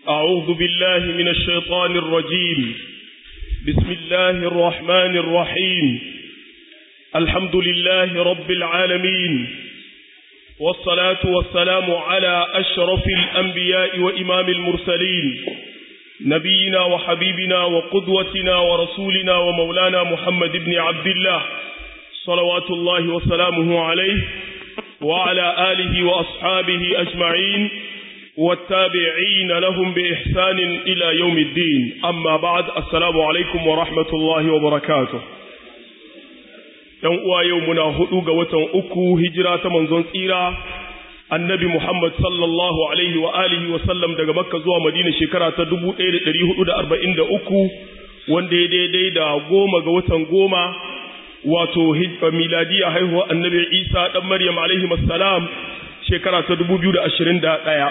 أعوذ بالله من الشيطان الرجيم بسم الله الرحمن الرحيم الحمد لله رب العالمين والصلاة والسلام على أشرف الأنبياء وإمام المرسلين نبينا وحبيبنا وقدوتنا ورسولنا ومولانا محمد بن عبد الله صلوات الله وسلامه عليه وعلى آله وأصحابه أجمعين والتابعين لهم بإحسان إلى يوم الدين أما بعد السلام عليكم ورحمة الله وبركاته ‘Yan uwa yau muna hudu ga watan uku hijira ta manzon tsira, annabi Muhammad sallallahu Alaihi wa alihi wa sallam daga Makka zuwa Madina shekara ta 1443 wanda ya daidai da goma ga watan goma wato miladiya haihuwa annabi Isa ɗan Maryam alaihi salam shekara ta 2021.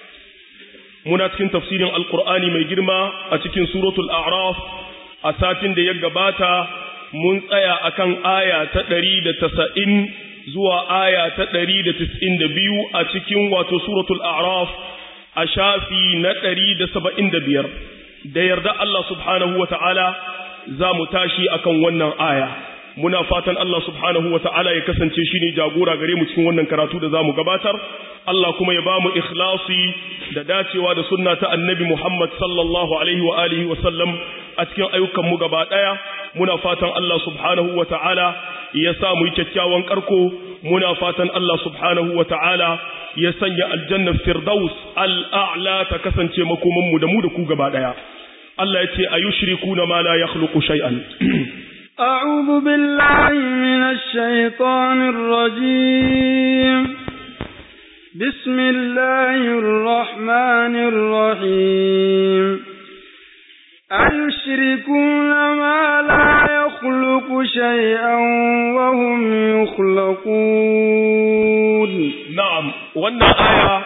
Muna cikin tafsirin Alƙur'ani mai girma a cikin suratul A'raf a satin da ya gabata mun tsaya akan aya ta ɗari da tasa'in zuwa aya ta ɗari da tis'in da biyu a cikin wato suratul A'raf a shafi na ɗari da saba'in da biyar. Da yarda Allah subhanahu wa ta'ala za mu tashi akan wannan aya. muna fatan Allah subhanahu wa ta'ala ya kasance shi ne jagora gare mu cikin wannan karatu da za mu gabatar, Allah kuma ya ba mu ikhlasi da dacewa da sunna ta annabi Muhammad sallallahu Alaihi wa alihi wa sallam a cikin ayyukanmu gaba ɗaya, muna fatan Allah subhanahu wa ta'ala ya sa mu yi kyakkyawan ƙarko, muna fatan Allah subhanahu wa ta'ala ya sanya aljannar Firdaus al'a'la ta kasance makomanmu da mu da ku gaba ɗaya. Allah ya ce, a yi shiriku na ma la ya shay'an. أعوذ بالله من الشيطان الرجيم بسم الله الرحمن الرحيم أيشركون ما لا يخلق شيئا وهم يخلقون نعم wannan aya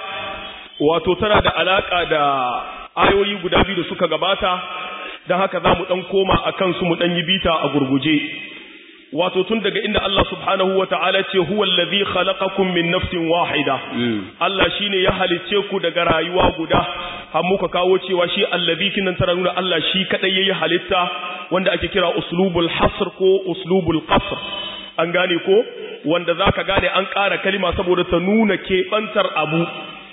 wato tana da alaka da ayoyi guda biyu da suka gabata don haka za mu ɗan koma a kansu mu ɗan yi bita a gurguje wato tun daga inda Allah subhanahu wa ta'ala ce huwa allazi khalaqakum min nafsin wahida Allah shine ya halicce ku daga rayuwa guda har muka kawo cewa shi allazi kinan tara nuna Allah shi kadai yayi halitta wanda ake kira uslubul hasr ko uslubul qasr an gane ko wanda zaka gane an ƙara kalima saboda ta nuna keɓantar abu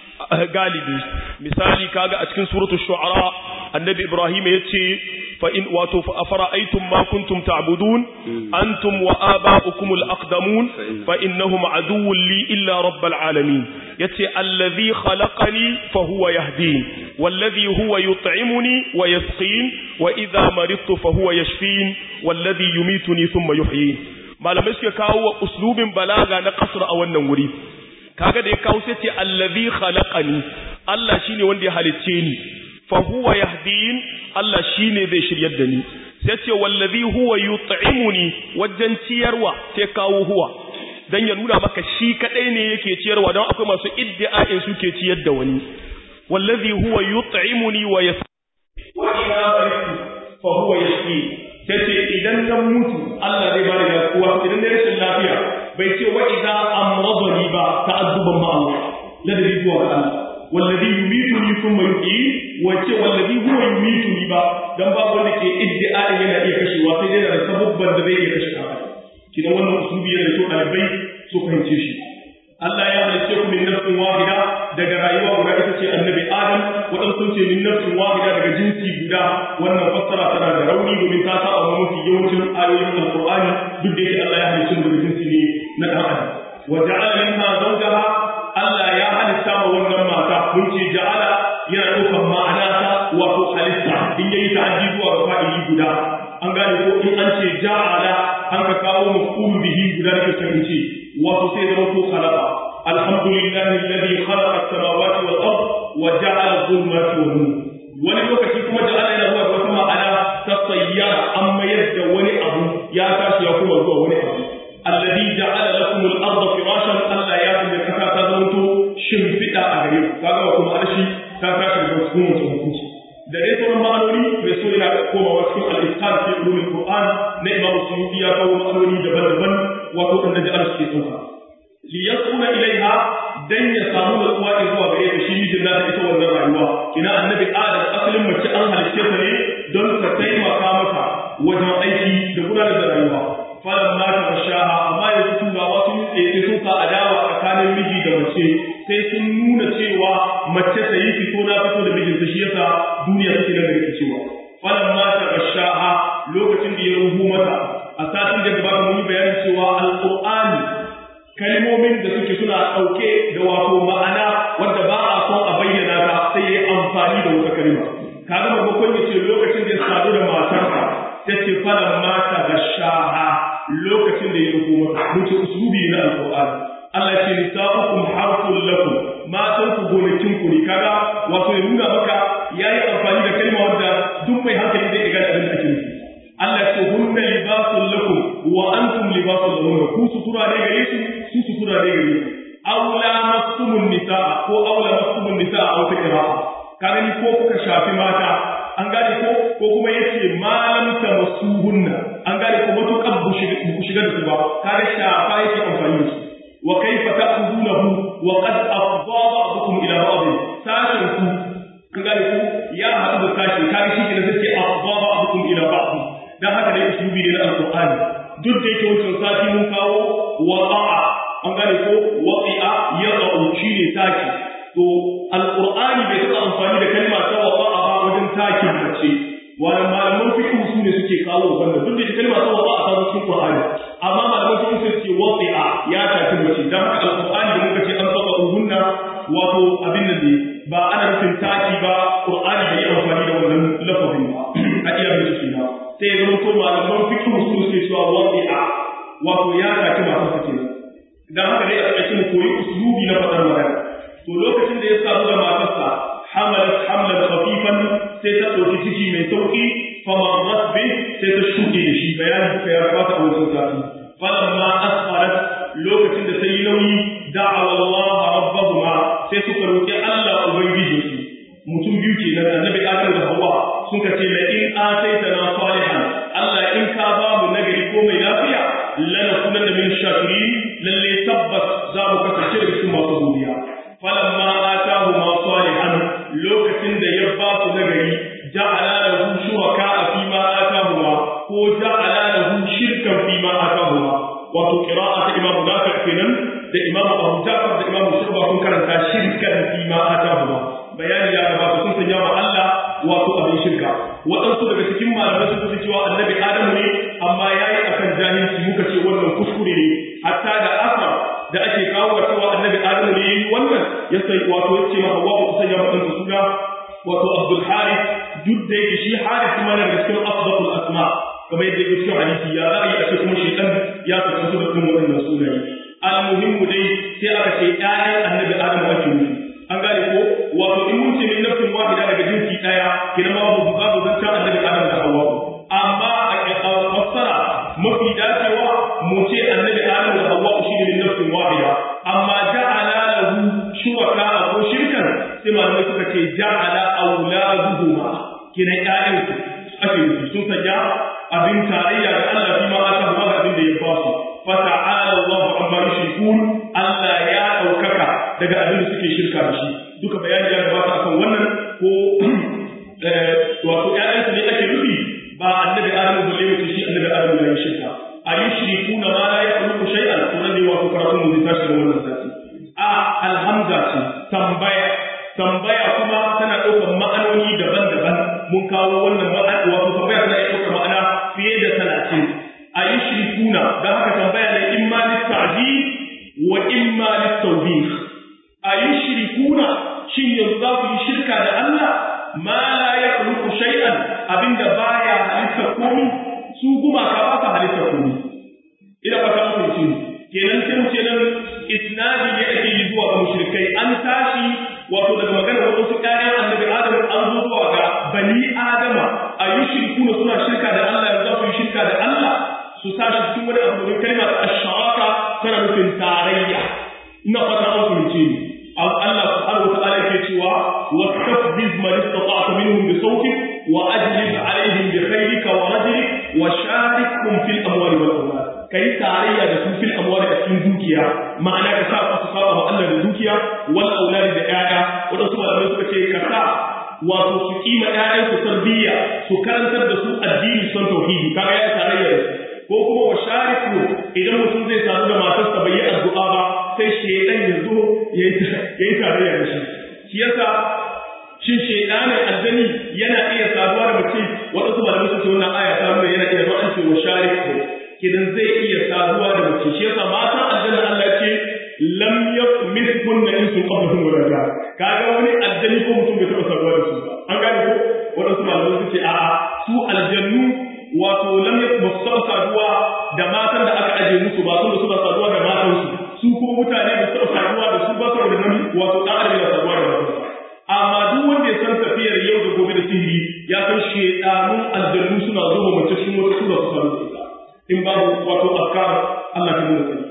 galibi misali kaga a cikin suratul shu'ara annabi ibrahim yace fa in wato fa afara'aytum ma kuntum ta'budun antum wa aba'ukum al-aqdamun fa innahum aduwwun li illa rabbil alamin yace allazi khalaqani fa huwa yahdin wallazi huwa yut'imuni wa yasqin wa idha maridtu fa huwa yashfin wallazi yumituni thumma yuhyin malamai suka kawo uslubin balaga na kasra a wannan wuri kaga da ya kawo sai ce allazi khalaqani Allah shine wanda ya halicce ni fa huwa yahdin Allah shine zai shiryar da ni sai ce wallazi huwa yut'imuni wajen ciyarwa sai kawo huwa dan ya nuna maka shi kadai ne yake ciyarwa don akwai masu iddia'in suke ciyar da wani wallazi huwa yut'imuni wa yas wa idha baritu fa huwa yashfi sai ce idan zan mutu Allah zai bani lafiya idan da rashin lafiya bai ce wa idza amradani ba ta'adduban ma Allah ladabi zuwa ga Allah wallazi yumituni thumma yuhyi wa ce wallazi huwa yumituni ba dan babu wanda ke iddia yana iya kashewa sai dai da sabubban da zai iya kashe ka kidan wannan usubi yana so dalibai su fahimce shi Allah ya halice ku min nafsin wahida daga rayuwa guda ita ce annabi Adam wadan sun ce min nafsin wahida daga jinsi guda wannan fassara tana da rauni domin ta sa a mafi yawancin ayoyin Alqur'ani duk da yake Allah ya halice mu daga jinsi ne na dan adam wa ja'ala minha zawjaha Allah ya halitta ma wannan mata mun ce ja'ala yana ɗaukar ma'ana ta wato halitta in yayi ta'addi zuwa ga fa'ili guda an gane ko in an ce ja'ala an ka kawo maf'ul bihi guda da kan ce wato sai zama ko khalaqa alhamdulillahi alladhi khalaqa as-samawati wal ard wa ja'ala adh-dhulumati wan nur wani lokaci kuma ja'ala yana zuwa wata ma'ana ta sayyara an mayar da wani abu ya tashi ya kuma zuwa wani abu alladhi ja'ala lakum al-ardha firashan Allah ya sanya kasa ta zanto shimfiɗa a gare ku kaga ba kuma arshi ta tashi daga cikin wancan hukunci da dai sauran ma'anoni mai so yana komawa cikin al-isqan fi ulumul qur'an na imam suyuti ya kawo ma'anoni daban-daban wato wanda da arshi ke sauka li yasuna ilaiha dan ya samu natsuwa in zuwa gare ta shi mijin nata ita wannan rayuwa kina annabi adam asalin mace an halicce ta ne don ta taimaka maka wajen aiki da gudanar da rayuwa falan ma ta shaha amma yanzu turawa sun tsaye sun sa adawa tsakanin miji da mace sai sun nuna cewa mace ta yi fito na fito da mijinta shi yasa duniya take nan da rikicewa falan ma ta shaha lokacin da ya ruhu mata a satin da gaba mun yi bayanin cewa alqur'ani kalmomin da suke suna ɗauke da wato ma'ana wanda ba a son a bayyana ta sai ya amfani da wata kalma kaga maimakon ya ce lokacin da ya sadu da matarsa ta ce falan mata da shaha lokacin da ya rufu mata mutu usulubi na alqur'ani Allah ce nisa'ukum harfun lakum matan ku gonakin ku ne kaga wato ya nuna maka yayi amfani da kalma wanda duk mai hankali zai ga abin da ake nufi Allah ce hunna libasun lakum wa antum libasun lahunna ku sutura ne gare su su sutura ne gare su aula masumun nisaa ko aula masumun nisaa a wata qira'a kaga ni ko kuka shafi mata an gane ko ko kuma yace malam tamassuhunna an gane ko matukan bu shiga da su ba kaga shafa yake amfani da su wa kaifa ta'khudunahu wa qad afdha ba'dukum ila ba'd sashin ku an gane ko ya haɗu da sashi kaga shi ne sai afdha ba'dukum ila ba'd dan haka dai usulubi ne na alqur'ani duk da yake wancan sati mun kawo waqa'a an gane ko waqi'a yaqa'u shine taki to alqur'ani bai taɓa amfani da kalma ta waqa'a ba wajen takin mace wani malaman fiqh su ne suke kawo wannan duk da kalma ta waqa'a ta cikin qur'ani amma malaman fiqh su ce waqi'a ya taki mace dan haka alqur'ani da muka ce an saba uhunna wato abin da ne ba ana nufin taki ba qur'ani bai amfani da wannan lafazin ba a iya bincike na sai ya zama malaman fikin su suke cewa waqi'a wato ya taki masu sake dan haka dai a cikin koyi uslubi na fadar magana to lokacin da ya samu da matarsa hamalat hamlan khafifan sai ta dauki ciki mai sauki famarrat bi sai ta shuke da shi bayanin duka ya fata a wajen sati falamma asfarat lokacin da sai nauyi da'a Allah rabbahuma sai suka roki Allah ubangijinsu mutum biyu ke nan annabi Adam da Hawwa sun ka ce la in ataitana salihan Allah in ka ba mu nagari ko mai lafiya lana kunan da min shakirin lalle tabbas za mu kasance daga cikin masu godiya falamma atahu ma salihan lokacin da ya ba su nagari ja'ala lahu shuraka fi ma atahuma ko ja'ala lahu shirkan fi ma atahuma wato qira'a ta imamu Nafi kenan da imamu Abu Ja'far da imamu Shurba sun karanta shirkan fi ma atahuma bayani ya gabata sun sanya wa Allah wato abin shirka waɗansu daga cikin malamai sun fi cewa annabi Adamu ne amma ya yi akan jahilci muka ce wannan kuskure ne hatta da asar da ake kawo cewa annabi Adamu ne yayi wannan ya sai wato ya ce ma Hawwa ku sanya mata suna wato Abdul Harith duk da yake shi Harith kuma daga cikin afdalul asma kamar yadda yake cikin hadisi ya ra'ayi a ce kuma shaytan ya kasance da kuma wannan sunaye al-muhimmu dai sai aka ce ƴaƴan annabi Adamu ake nufi an gane ko wato in mun ce min nafsin wahida daga jinsi daya kina ma babu babu zancen annabi adam da hawa amma a fassara mafi dacewa mu ce annabi adam da hawa shi ne min nafsin wahida amma ja'ala lahu shuraka ko shirkan sai malamai suka ce ja'ala auladuhuma kina ƴaƴan su ake nufi sun sanya abin tarayya ga Allah fi ma aka ba abin da ya ba su fa ta'ala Allahu amma yushrikun Allah ya daukaka daga abin da suke shirka da shi duka bayani ya gabata akan wannan ko wato ƴaƴansu ne ake nufi ba annabi adamu balle mutu shi annabi adamu ya yi shirka a yi shirikuna ma la yakhluqu shay'an to nan ne wato karatun mu zai tashi da wannan sati a alhamza ce tambaya tambaya kuma tana ɗaukar ma'anoni daban-daban mun kawo wannan ma'ana wato tambaya tana ɗaukar ma'ana fiye da talatin a yi shirikuna don haka tambaya ne imma littaji wa imma littawbih a yi shirikuna shin yanzu za ku yi shirka da Allah ma la ya khluqu shay'an abinda baya halitta komai su gumaka ba sa halitta komai ina fata muku ce kenan sai mu ce nan isnadi ne ake yi zuwa ga mushrikai an tashi wato daga magana wasu ƴaƴan annabi Adam an zo zuwa ga bani Adama a yi shirkuna suna shirka da Allah yanzu za ku yi shirka da Allah su tashi cikin wani abu domin kalmar ash-sharaka tana nufin tarayya ina fata an fahimce ni Allah subhanahu wa ta'ala yake cewa wastafziz man istata'ta minhum bi sawtik wa ajlib alaihim bi khayrika wa rajlik wa sharikhum fil amwali wal awlad kai tarayya da su fil amwali a cikin dukiya ma'ana ka sa su saba wa Allah da dukiya wal auladi da ƴaƴa wadansu malamai suka ce ka sa wato su kima ƴaƴan su tarbiyya su karantar da su addini son tauhidi kaga ya tarayya da su ko kuma wa shariku idan mutum zai sadu da matarsa bai yi addu'a ba sai shedan ya zo yayi tarayya da shi shi yasa shin shedanin aljani yana iya saduwa da mace wadansu malamai suka ce wannan aya ta nuna yana iya zuwa an ce wa shariku kidan zai iya saduwa da mace shi yasa matan aljanna Allah ce lam yakmithun insun qablahum wala ja kaga wani aljani ko mutum bai taba saduwa da su ba an gane ko wadansu malamai suka ce a'a su aljannu wato lam yakmithun saduwa da matan da aka aje musu ba sun da suna saduwa da matan su su ko mutane ba su saduwa da su ba saboda nan wato dan adam yana saduwa da matan amma duk wanda ya san tafiyar yau da gobe da sihiri ya san shedanun aljannu suna zuwa mace cikin wata sura su sadu da ita in babu wato afkar Allah ta nuna sani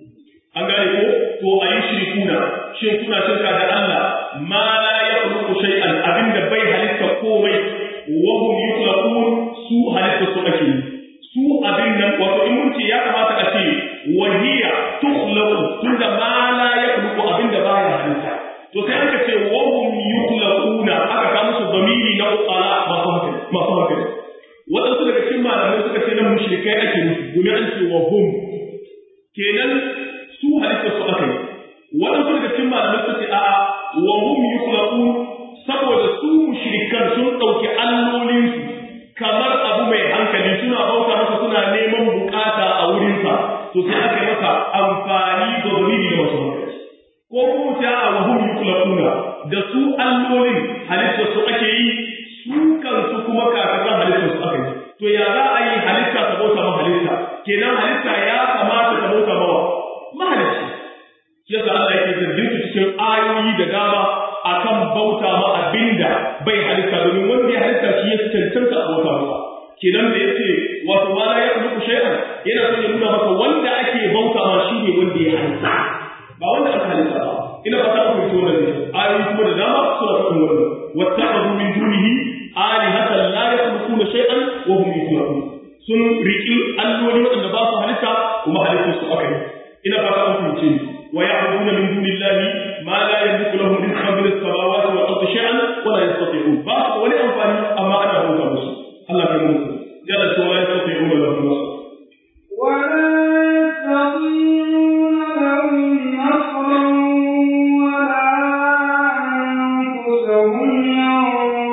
an gane ko to a yi shirkuna shin kuna shirka da Allah ma la yakhluqu shay'an abinda bai halitta komai wa hum yukhlaqun su halitta su ake su abin nan wato in mun ce ya kamata a ce wa hiya tukhlaqu tunda ma la yakhluqu abinda baya halitta to sai aka ce wa hum yukhlaquna aka ka musu zamiri na uqala masu hankali masu hankali waɗansu daga cikin malamai suka ce nan mushrikai ake nufi domin an ce wa hum kenan su halittar su aka yi waɗansu daga cikin malamai suka ce a'a wa hum yukhlaqun saboda su mushrikan sun ɗauki allolinsu kamar abu mai hankali suna bauta masa suna neman bukata a wurinsa to sai aka yi masa amfani da zamiri da masu hankali ko kuma ta a wa hum yukhlaquna da su allolin halittar su ake yi su kansu kuma kafiran halittar su aka yi to ya za a yi halitta ta bauta ma halitta kenan halitta ya kamata ta bauta mawa mahalicci yasa Allah yake zargin su cikin ayoyi da dama akan bauta ma abinda bai halitta domin wanda ya halitta shi ya cancanta a bauta mawa kenan da yace wato ma la yakhluqu shay'an yana son ya nuna maka wanda ake bauta ma shi ne wanda ya halitta ba wanda aka halitta ba ina fata ku fito wannan ayoyi kuma da dama suna faɗin wannan wattakhadhu min dunihi alihatan la yakhluquna shay'an wa hum yukhlaqun sun riki alloli wanda ba su halitta kuma halittar su aka yi ina fata ku fito ni wa ya'buduna min dunillahi ma la yamliku lahum rizqan min as-samawati wal ardi shay'an wa la yastati'un ba su wani amfani amma ana bauta musu Allah ya musu jalla wa la yastati'una lahum nasr ولا يستطيعون لهم نصرا ولا أنفسهم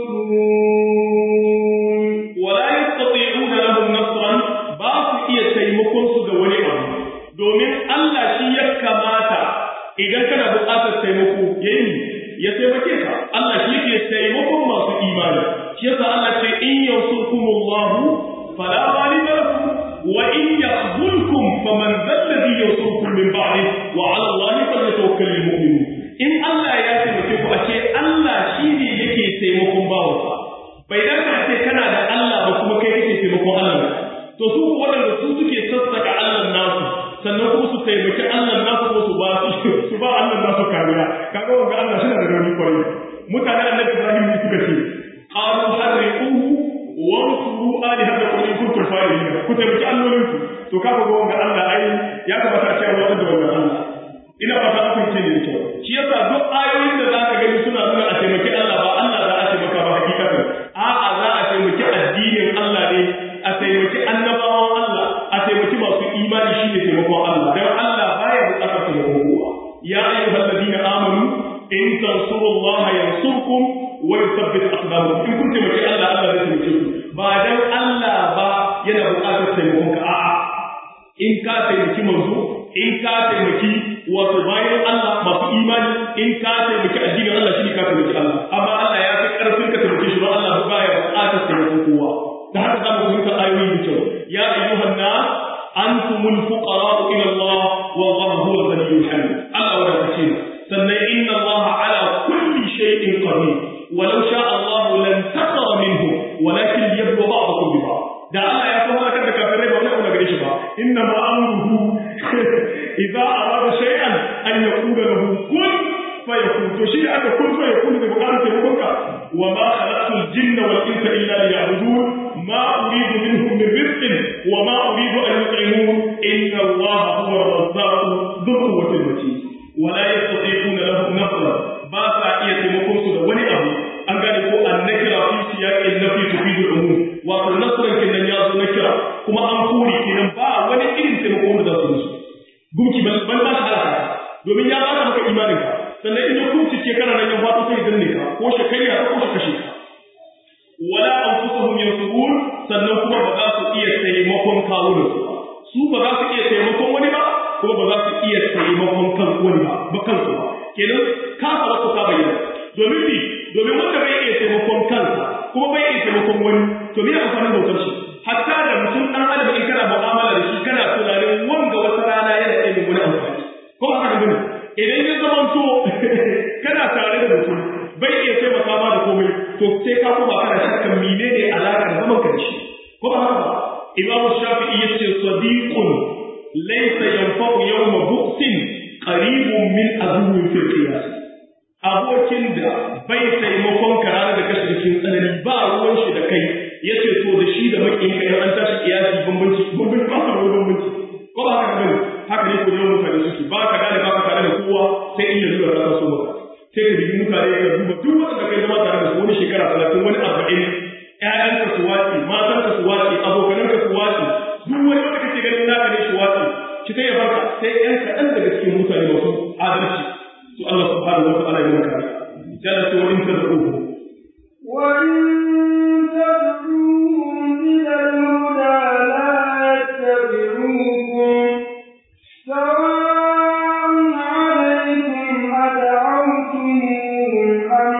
ينصرون wala yastati'una lahum nasran ba su iya taimakon su ga wani abu domin Allah shi ya kamata idan kana buƙatar taimako yayi ya taimake ka Allah shi yake taimakon masu imani shi yasa Allah ce in yansurkumullahu fala ghaliba lakum wa in yakhzulkum faman dhalladhi yansurkum min ba'di wa 'ala Allahi falyatawakkalul mu'minun in Allah ya taimake ku a ce Allah shi ne yake taimakon bawansa bai dace a ce kana da Allah ba kuma kai kake taimakon Allah to su waɗanda su suke sassaka Allah nasu sannan kuma su taimaki Allah nasu ko su ba su ba Allah nasu kariya kaga wanda Allah shi da rauni kwarai mutane annabi Ibrahim ne suka ce qalu harriquhu wa ansuru alihatakum in kuntum fa'ilin ku taimaki allolin ku to kaga ga wanda Allah ai ya kamata a ce wannan da wannan Allah ina fata ku ce ne kyau shi yasa duk ayoyin da zaka gani suna nuna a taimaki Allah ba Allah za a taimaka ba hakikatan a'a za a taimaki addinin Allah ne a taimaki annabawan Allah a taimaki masu imani shi ne taimakon Allah dan Allah baya bukatar taimakon kowa ya ayyuhal ladina amanu in tansurullaha yansurkum wa yuthabbit aqdamakum in kun taimaki Allah Allah zai taimake ku ba dan Allah ba yana bukatar taimakon ka a'a in ka taimaki manzo in ka taimaki wato bayan Allah masu imani in ka taimaki addinin Allah shi ne ka taimaki Allah amma Allah ya fi karfin ka taimake shi don Allah ba ya buƙatar taimakon kowa da haka za mu fahimta ayoyi da kyau ya ayyuhan nas antumul fuqara ila Allah wallahu huwal ghaniyyul hamid Allah wa kace sannan inna Allah ala kulli shay'in qadir ولو شاء الله لن تقر منهم ولكن ليبلو بعضكم ببعض da Allah ya so halakar da kafirai ba wani abu na gare shi ba inna ma amruhu idza arada shay'an an yaqula lahu kun fayakun to shi aka kun fayakun da bukatar taimakon ka wa ma khalaqtul jinna wal insa illa liya'budun ma uridu minhum min rizqin wa ma uridu an yut'imun inna Allah huwa ar-razzaq dhul quwwati matin wala yastati'una lahum nasra ba sa iya taimakon su da wani abu an gane ko annakira fi siyaqin nafi tufidu al-umum wato nasran kenan ya zo nakira kuma an kore kenan ba wani irin taimakon da za su musu gumki ban ban ba shi halaka domin ya ba maka imanin ka sannan idan gumki ce kana nan ya faɗo sai danne ka ko shakariya ko shi kashe ka wala anfusuhum yansurun sannan kuma ba za su iya taimakon kawunan su ba su ba za su iya taimakon wani ba kuma ba za su iya taimakon kan wani ba ba kansu ba kenan ka fara su ka bayyana domin bi domin wanda bai iya taimakon kansa kuma bai iya taimakon wani to me amfanin bautar shi hatta da mutum dan adam in kana mu'amala da shi kana tunanin wanga wata rana yana iya yin wani amfani ko haka ne bane idan ya zama to kana tare da mutum bai iya taimaka ma da komai to sai ka kuma kana shakkan menene alaƙar zaman ka da shi ko ba haka ba imamu shafi'i yace sadiqun laysa yanfa'u yawma bu'sin qaribun min aduwwin fil qiyas abokin da bai taimakon ka ranar da kashe cikin tsanani ba ruwan shi da kai yace to da shi da makin kai an tashi kiyasi bambanci bambanci ba su da bambanci ko ba haka bane haka ne ko yawan mutane suke ba ka gane ba ka tare da kowa sai in yanzu da ka so maka sai ka dubi mutane ka duba duk wanda kai zama tare da su wani shekara talatin wani arba'in ƴaƴanka su wace matanka su wace abokananka su wace duk wani wanda kake ganin naka ne shi wace ki sai ya barka sai ƴan kaɗan daga cikin mutane masu adalci to Allah subhanahu wa ta'ala ya maka jalla ce wa in tad'uhu wa in tad'uhum ila al-huda la yattabi'ukum sawa'un 'alaykum ad'awtumuhum am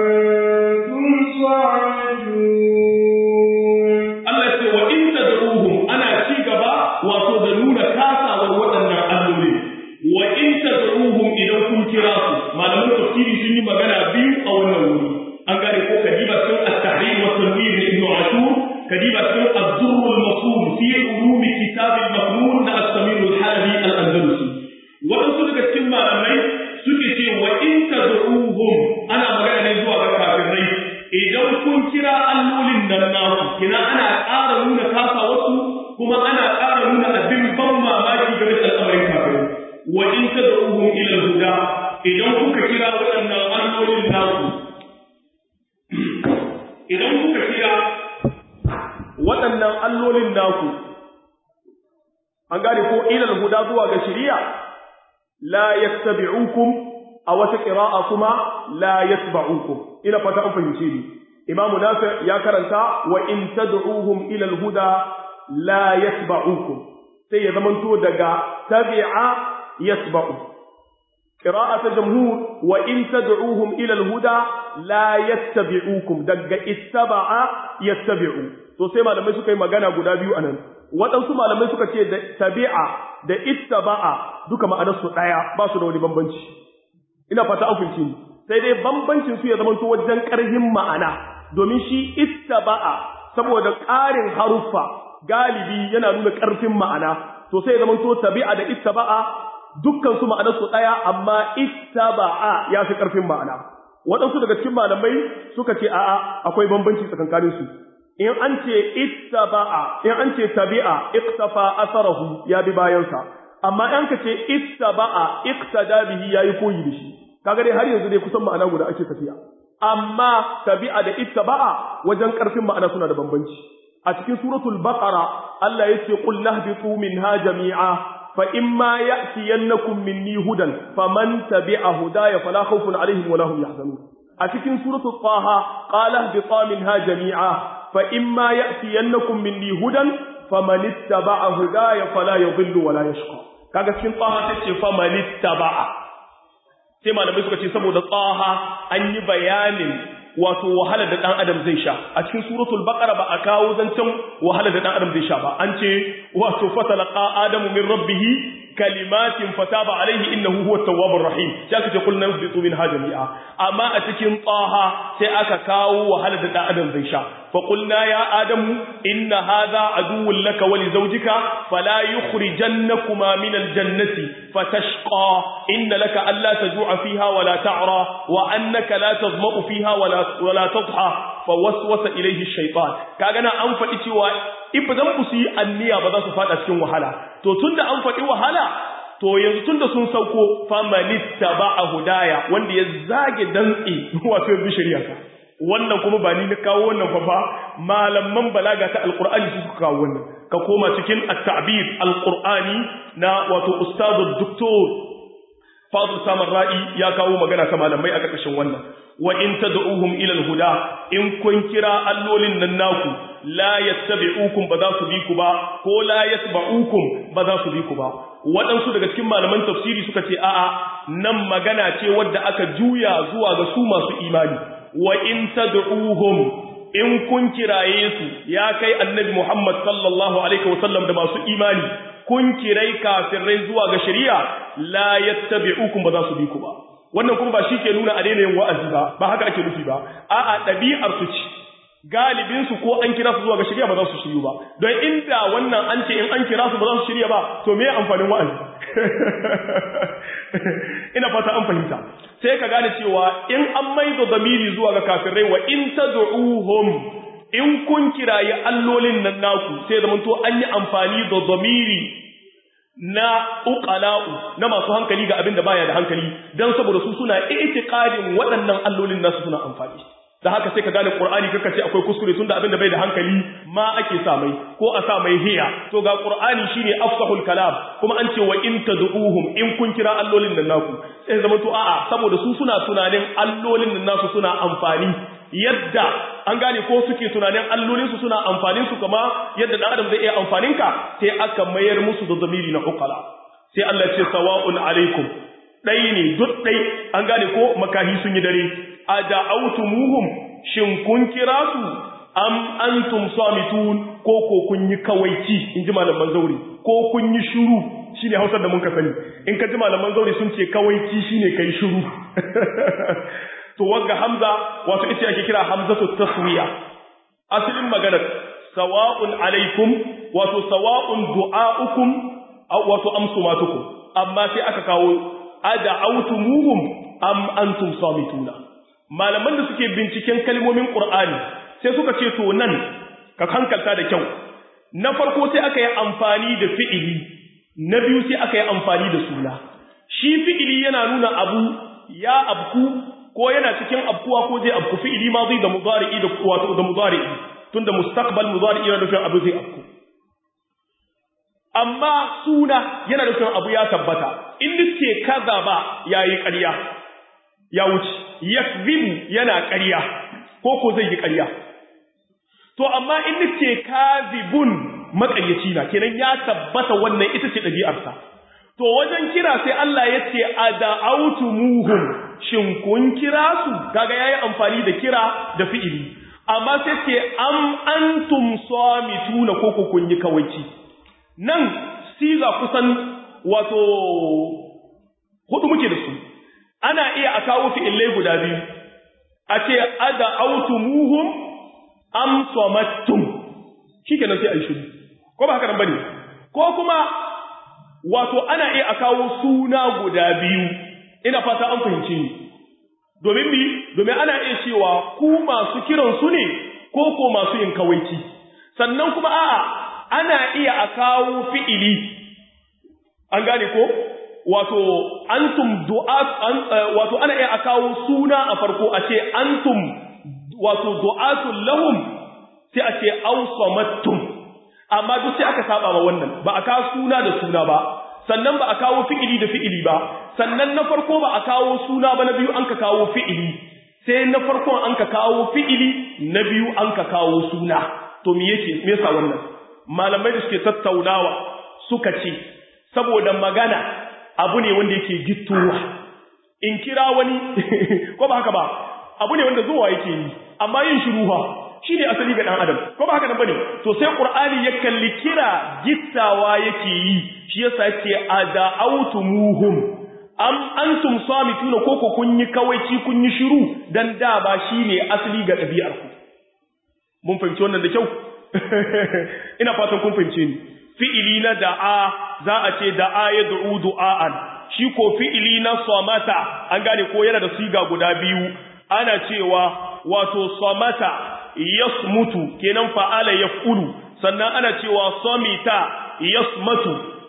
antum sa'idun Allah ce wa in tad'uhum ana ci gaba wato da nuna kasawar waɗannan alloli wa in tad'uhum idan kun kira su malaman tafsiri sun yi magana biyu a wannan wuri an gane ko kadiba sun at-tahrim wa tanwir ibn ashur kadiba sun az-zurr al-mafhum fi ulum kitab al-maknun da as-samir al-halabi al-andalusi waɗansu daga cikin malamai suke ce wa in tad'uhum ana magana ne zuwa ga kafirai idan kun kira allolin nan naku kina ana ƙara nuna kasa wasu kuma ana ƙara nuna abin ban mamaki game da al'amarin kafirai wa in tad'uhum ila al-huda idan kuka kira waɗannan allolin naku idan kuka kira waɗannan allolin naku an gane ko ila al-huda zuwa ga shari'a la yattabi'ukum a wata qira'a kuma la yatba'ukum ina fata an fahimce ni imamu nafi ya karanta wa in tad'uhum ila al-huda la yatba'ukum sai ya zamanto daga tabi'a yatba'u qira'at jamhur wa in tad'uhum ila al-huda la yattabi'ukum daga ittaba'a yattabi'u to sai malamai suka yi magana guda biyu anan waɗansu malamai suka ce da tabi'a da ittaba'a duka ma'anarsu ɗaya ba su da wani bambanci ina fata an fahimci ni sai dai bambancin su ya zama to wajen ƙarhin ma'ana domin shi ittaba'a saboda ƙarin haruffa galibi yana nuna ƙarfin ma'ana to sai ya zama to tabi'a da ittaba'a dukkan su ma'anar su ɗaya amma ittaba'a ya fi ƙarfin ma'ana waɗansu daga cikin malamai suka ce a'a akwai bambanci tsakankanin su in an ce ittaba'a in an ce tabi'a iktafa asarahu ya bi bayansa amma in ka ce ittaba'a iktada bihi yayi koyi da shi kaga dai har yanzu dai kusan ma'ana guda ake tafiya amma tabi'a da ittaba'a wajen karfin ma'ana suna da bambanci a cikin suratul baqara Allah yace qul nahbitu minha jami'a fa imma ya'tiyannakum minni hudan faman tabi'a hudaya fala khawfun alaihim wala hum yahzanun a cikin suratul taha qala ihbita minha jami'a fa imma ya'tiyannakum minni hudan faman ittaba'a hudaya fala yadhillu wala yashqa kaga cikin taha tace faman ittaba'a sai malamai suka ce saboda tsaha an yi bayanin wato wahalar da dan adam zai sha a cikin suratul baqara ba a kawo zancen wahalar da dan adam zai sha ba an ce wato fatalaqa adamu min rabbih kalimatin fataba alaihi innahu huwa tawwabur rahim sai aka ce kullu nabtu min hajami'a amma a cikin tsaha sai aka kawo wahalar da dan adam zai sha fa qulna ya adamu inna hadha aduwwun laka wa li zawjika fala yukhrijannakuma min aljannati fatashqa inna laka alla tajua fiha wa la ta'ra wa annaka la tazma'u fiha wa la wa la tadha fa waswasa ilayhi ash-shaytan kaga na an faɗi cewa idan ku su yi anniya ba za su fada cikin wahala to tunda an faɗi wahala to yanzu tunda sun sauko famanitta ba a hudaya wanda ya zage dantse wato yanzu shari'a ka wannan kuma ba ni na kawo wannan fa ba malaman balaga ta alqur'ani su suka kawo wannan ka koma cikin at-ta'bir alqur'ani na wato ustadu doktor fadl samar ra'i ya kawo magana ta malamai a ƙarƙashin wannan wa in tad'uhum ila al-huda in kun kira allolin nan naku la yattabi'ukum ba za su bi ku ba ko la yatba'ukum ba za su bi ku ba waɗansu daga cikin malaman tafsiri suka ce a'a nan magana ce wadda aka juya zuwa ga su masu imani wa in tad'uhum in kun kiraye su ya kai annabi Muhammad sallallahu alaihi wasallam da masu imani kun kirai kafirai zuwa ga shari'a la yattabi'ukum ba za su bi ku ba wannan kuma ba shi ke nuna a daina yin wa'azi ba ba haka ake nufi ba a'a ɗabi'ar su ce galibin su ko an kira su zuwa ga shari'a ba za su shiryu ba don inda wannan an ce in an kira su ba za su shirya ba to me amfanin wa'azi ina fata an fahimta sai ka gane cewa in an maido zamiri zuwa ga kafirai wa in tad'uhum in kun kirayi allolin nan naku sai zaman to an yi amfani da zamiri na uqala'u na masu hankali ga abin da baya da hankali dan saboda su suna i'tiqadin waɗannan allolin nasu suna amfani da haka sai ka gane Qur'ani kaka ce akwai kuskure tunda abin da bai da hankali ma ake sa mai ko a sa mai hiya to ga Qur'ani shine afsahul kalam kuma an ce wa in tad'uhum in kun kira allolin nan naku sai zama to a'a saboda su suna tunanin allolin nan nasu suna amfani yadda an gane ko suke tunanin allolin su suna amfanin su kama yadda dan adam zai iya amfanin ka sai aka mayar musu da zamiri na uqala sai Allah ce sawa'un alaikum dai ne duk dai an gane ko makahi sun yi dare ada'autumuhum shin kun kira su am antum samitun ko ko kun yi kawaici inji malaman zauri ko kun yi shiru shine Hausar da mun ka sani in ka ji malaman zauri sun ce kawaici shine kai shiru to wagga hamza wato ita ake kira hamzatu taswiya asalin maganar sawa'un alaikum wato sawa'un du'a'ukum aw wato amsumatukum amma sai aka kawo ada'autumuhum am antum samituna malaman da suke binciken kalmomin Qur'ani sai suka ce to nan ka hankalta da kyau na farko sai aka yi amfani da fi'ili na biyu sai aka yi amfani da suna shi fi'ili yana nuna abu ya abku ko yana cikin abkuwa ko zai abku fi'ili ma zai da mudari'i da wato da mudari'i tunda mustaqbal mudari'i yana nufin abu zai abku amma suna yana nufin abu ya tabbata in ce kaza ba yayi ƙarya ya wuce yakzibu yana ƙarya ko ko zai yi ƙarya to amma in nace kazibun maƙaryaci na kenan ya tabbata wannan ita ce ɗabi'arsa to wajen kira sai Allah ya ce ada'autumuhum shin kun kira su kaga yayi amfani da kira da fi'ili amma sai ce am antum samituna ko ko kun yi kawaici nan siga kusan wato hudu muke da su ana iya a kawo fi'illai guda biyu a ce ada autumuhum am samattum shikenan sai ai shiru ko ba haka nan bane ko kuma wato ana iya a kawo suna guda biyu ina fata an fahimci ni domin bi domin ana iya cewa ku masu kiran su ne ko ko masu yin kawaici sannan kuma a'a ana iya a kawo fi'ili an gane ko wato antum du'at an, wato ana iya kawo suna a farko a ce antum wato du'atul lahum sai a ce awsamattum amma duk sai aka saba ma wannan ba a kawo suna da suna ba sannan ba a kawo fi'ili da fi'ili ba sannan na farko ba a kawo suna ba na biyu an ka kawo fi'ili sai na farkon an ka kawo fi'ili na biyu an ka kawo suna to me yake me yasa wannan malamai da suke tattaunawa suka ce saboda magana abu ne wanda yake gittowa in kira wani ko ba haka ba abu ne wanda zuwa yake yi amma yin shiruha shi ne asali ga ɗan adam ko ba haka nan bane to sai qur'ani ya kalli kira gittawa yake yi shi yasa yake ada'autumuhum am antum samituna ko ko kun yi kawaici kun yi shiru dan da ba shine asali ga ɗabi'ar ku mun fahimci wannan da kyau ina fatan kun fahimce ni fi'ili na da'a za a ce da'a ya du'u du'a'an shi ko fi'ili na samata an gane ko yana da siga guda biyu ana cewa wato samata yasmutu kenan fa'ala yaf'ulu sannan ana cewa samita yasmatu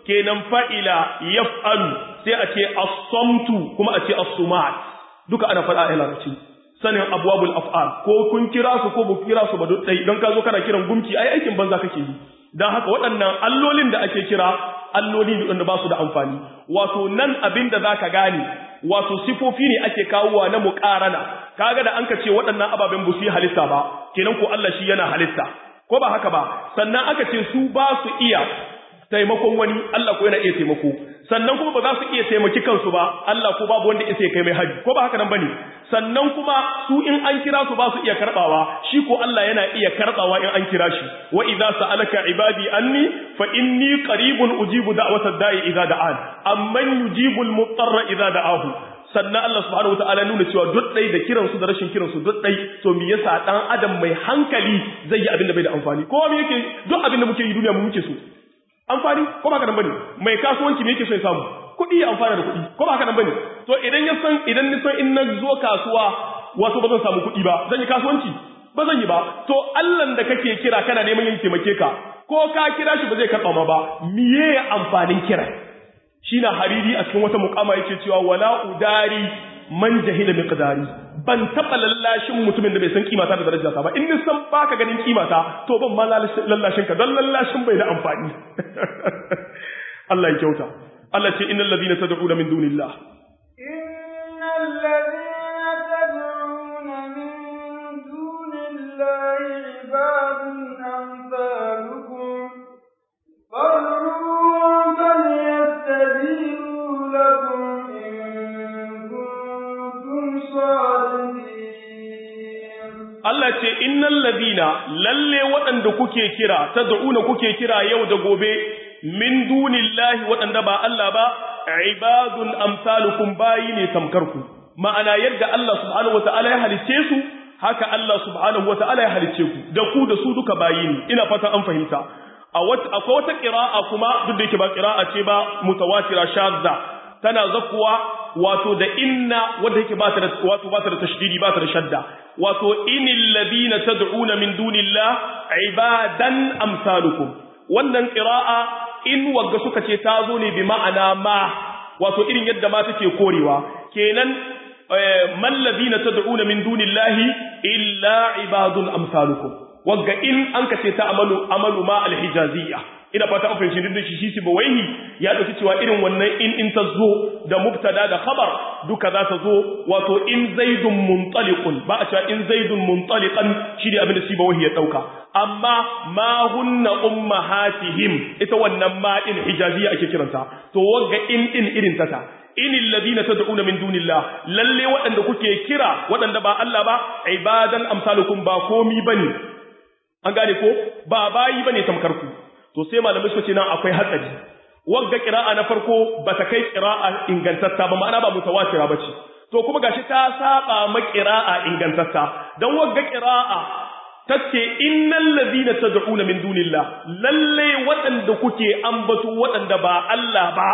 kenan fa'ila yaf'alu sai a ce as-samtu kuma a ce as-sumat duka ana faɗa a larabci sanin abwabul af'al ko kun kira su ko ba kira su ba duk dai don ka zo kana kiran gumki ai aikin banza kake yi dan haka waɗannan allolin da ake kira alloli ne wanda ba su da amfani wato nan abin da zaka gane wato sifofi ne ake kawowa na muqarana kaga da an ka ce waɗannan ababen ba su yi halitta ba kenan ko Allah shi yana halitta ko ba haka ba sannan aka ce su ba su iya taimakon wani Allah ko yana iya taimako sannan kuma ba za su iya taimaki kansu ba Allah ko babu wanda isa ya kai mai haji ko ba haka nan bane sannan kuma su in an kira su ba su iya karbawa shi ko Allah yana iya karbawa in an kira shi wa idza sa'alaka ibadi anni fa inni qaribun ujibu da'watad da'i idza da'an amman yujibul mutarra idza da'ahu sannan Allah subhanahu wataala nuna cewa duk dai da kiran su da rashin kiran su duk dai to me yasa dan adam mai hankali zai yi abin da bai da amfani ko me yake duk abin da muke yi duniya mu muke so amfani ko ba ka nan bane mai kasuwanci me yake so ya samu kuɗi ya amfana da kuɗi ko ba ka nan bane to idan ya san idan ni san in na zo kasuwa wato ba zan samu kuɗi ba zan yi kasuwanci ba zan yi ba to Allah da kake kira kana neman yin taimake ka ko ka kira shi ba zai karɓa ma ba miye amfanin kira shi na hariri a cikin wata mukama yake cewa wala udari man jahila miqdari ban taba lallashin mutumin da bai san kimata da darajarsa ba in ni san baka ganin kimata to ban ma lallashin ka don lallashin bai da amfani Allah ya kyauta Allah ce innal ladina tad'una min dunillah innal ladina tad'una min dunillahi ibadun amsalukum fad'uhum falyastajibu lakum Allah ce innal ladina lalle waɗanda kuke kira tad'una kuke kira yau da gobe min dunillahi waɗanda ba Allah ba ibadun amsalukum bayi ne tamkarku ma'ana yadda Allah subhanahu wataala ya halicce su haka Allah subhanahu wataala ya halicce ku da ku da su duka bayi ne ina fata an fahimta akwai wata qira'a kuma duk da yake ba qira'a ce ba mutawatira shadda tana zakuwa wato da inna wanda yake ba ta da wato ba ta da tashdidi ba ta da shadda wato inil ladina tad'una min dunillah ibadan amsalukum wannan qira'a in wagga suka ce ta zo ne bi ma'ana ma wato irin yadda ma take korewa kenan man ladina tad'una min dunillahi illa ibadun amsalukum wagga in an ka ce ta amalu amalu ma alhijaziyya ina fata an fahimci duk da shi shi bawaihi ya dauki cewa irin wannan in in ta zo da mubtada da khabar duka za ta zo wato in zaidun muntaliqun ba a cewa in zaidun muntaliqan shi ne abin da shi bawaihi ya dauka amma ma hunna ummahatihim ita wannan ma din hijaziya ake kiranta to wagga in din irin tata inil ladina tad'una min dunillah lalle waɗanda kuke kira waɗanda ba Allah ba ibadan amsalukum ba komi bane an gane ko ba bayi bane tamkar ku to sai malamai suka ce nan akwai hatsari wagga qira'a na farko ba ta kai qira'a ingantatta ba ma'ana ba mutawatira bace to kuma gashi ta saba ma qira'a ingantatta dan wagga qira'a tace innal ladina tad'una min dunillah lalle waɗanda kuke ambato waɗanda ba Allah ba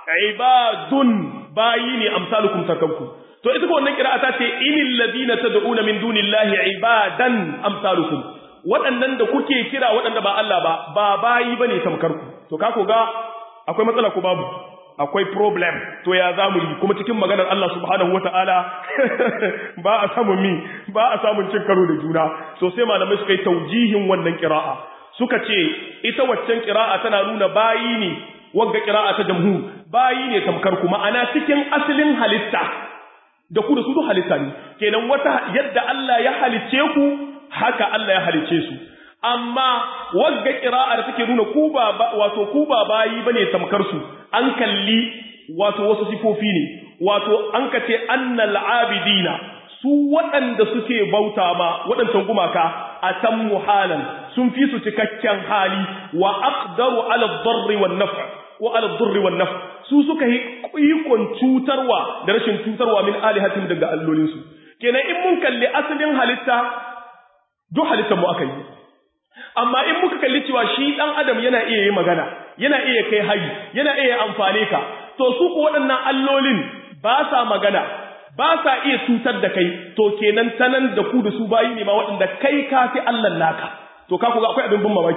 ibadun bayi ne amsalukum sakanku to ita ko wannan qira'a ta ce inil ladina tad'una min dunillahi ibadan amsalukum waɗannan da kuke kira waɗanda ba Allah ba ba bayi bane tamkar ku to ka ko ga akwai matsala ko babu akwai problem to ya zamu yi kuma cikin maganar Allah subhanahu wataala ba a samu mi ba a samun cin karo da juna so sai malamai suka yi taujihin wannan qira'a suka ce ita waccan qira'a tana nuna bayi ne wagga qira'a ta jamhur bayi ne tamkar ku ma'ana cikin asalin halitta da ku da su duk halitta ne kenan wata yadda Allah ya halicce ku haka Allah ya halice su amma wagga qira'a da take nuna ku ba wato ku ba bayi bane tamkar su an kalli wato wasu sifofi ne wato an kace annal abidina su waɗanda suke bauta ma waɗancan gumaka a tan muhalan sun fi su cikakken hali wa aqdaru ala dharri wan naf' wa ala dharri wan naf' su suka yi ikon cutarwa da rashin cutarwa min alihatin daga allolinsu kenan in mun kalli asalin halitta duk halittar mu aka yi amma in muka kalli cewa shi dan adam yana iya yi magana yana iya kai hari yana iya amfane ka to su ku waɗannan allolin ba sa magana ba sa iya cutar da kai to kenan tanan da ku da su bayi ne ma waɗanda kai ka fi Allah naka to ka ku ga akwai abin bin mamaki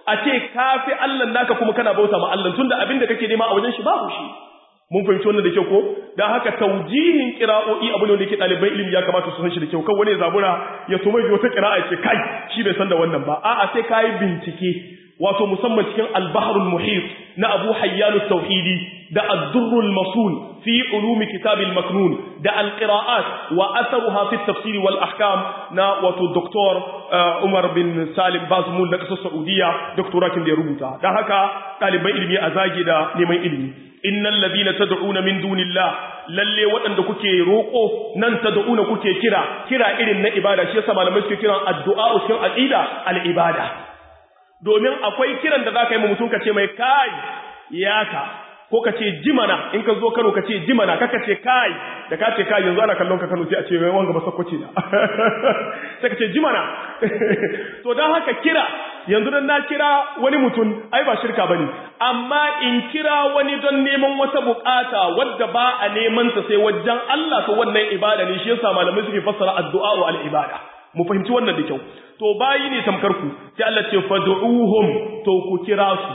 a ce kafi Allah naka kuma kana bauta ma Allah tunda abin da kake nema a wajen shi babu shi mun fahimci wannan da kyau ko dan haka taujihin qira'o'i abu ne wanda yake ɗaliban ilimi ya kamata su san shi da kyau kan wani zabura ya tuma bi wata qira'a ce kai shi bai san da wannan ba a'a sai kai bincike wato musamman cikin al-bahrul muhit na Abu Hayyan tauhidi da ad-durrul masul fi ulumi kitab al-maknun da al-qira'at wa atharuha fi at-tafsir wal ahkam na wato doktor Umar bin Salim Bazmul na kasar Saudiya doktorakin da ya rubuta dan haka ɗaliban ilimi a zage da neman ilimi innal ladina tad'una min dunillah lalle waɗanda kuke roƙo nan tad'una kuke kira kira irin na ibada shi yasa malamai suke kiran addu'a cikin aqida al-ibada domin akwai kiran da zaka yi ma mutum ka ce mai kai yaka ko ka ce jimana in ka zo Kano ka ce jimana kaka ce kai da ka ce kai yanzu ana kallon ka Kano sai a ce mai wanga ba sakwace da sai ka ce jimana to dan haka kira yanzu dan na kira wani mutum ai ba shirka bane amma in kira wani don neman wata bukata wadda ba a neman ta sai wajen Allah to wannan ibada ne shi yasa malamai suke fassara addu'a wa al-ibada mu fahimci wannan da kyau to bayi ne tamkar ku sai Allah ce fad'uhum to ku kira su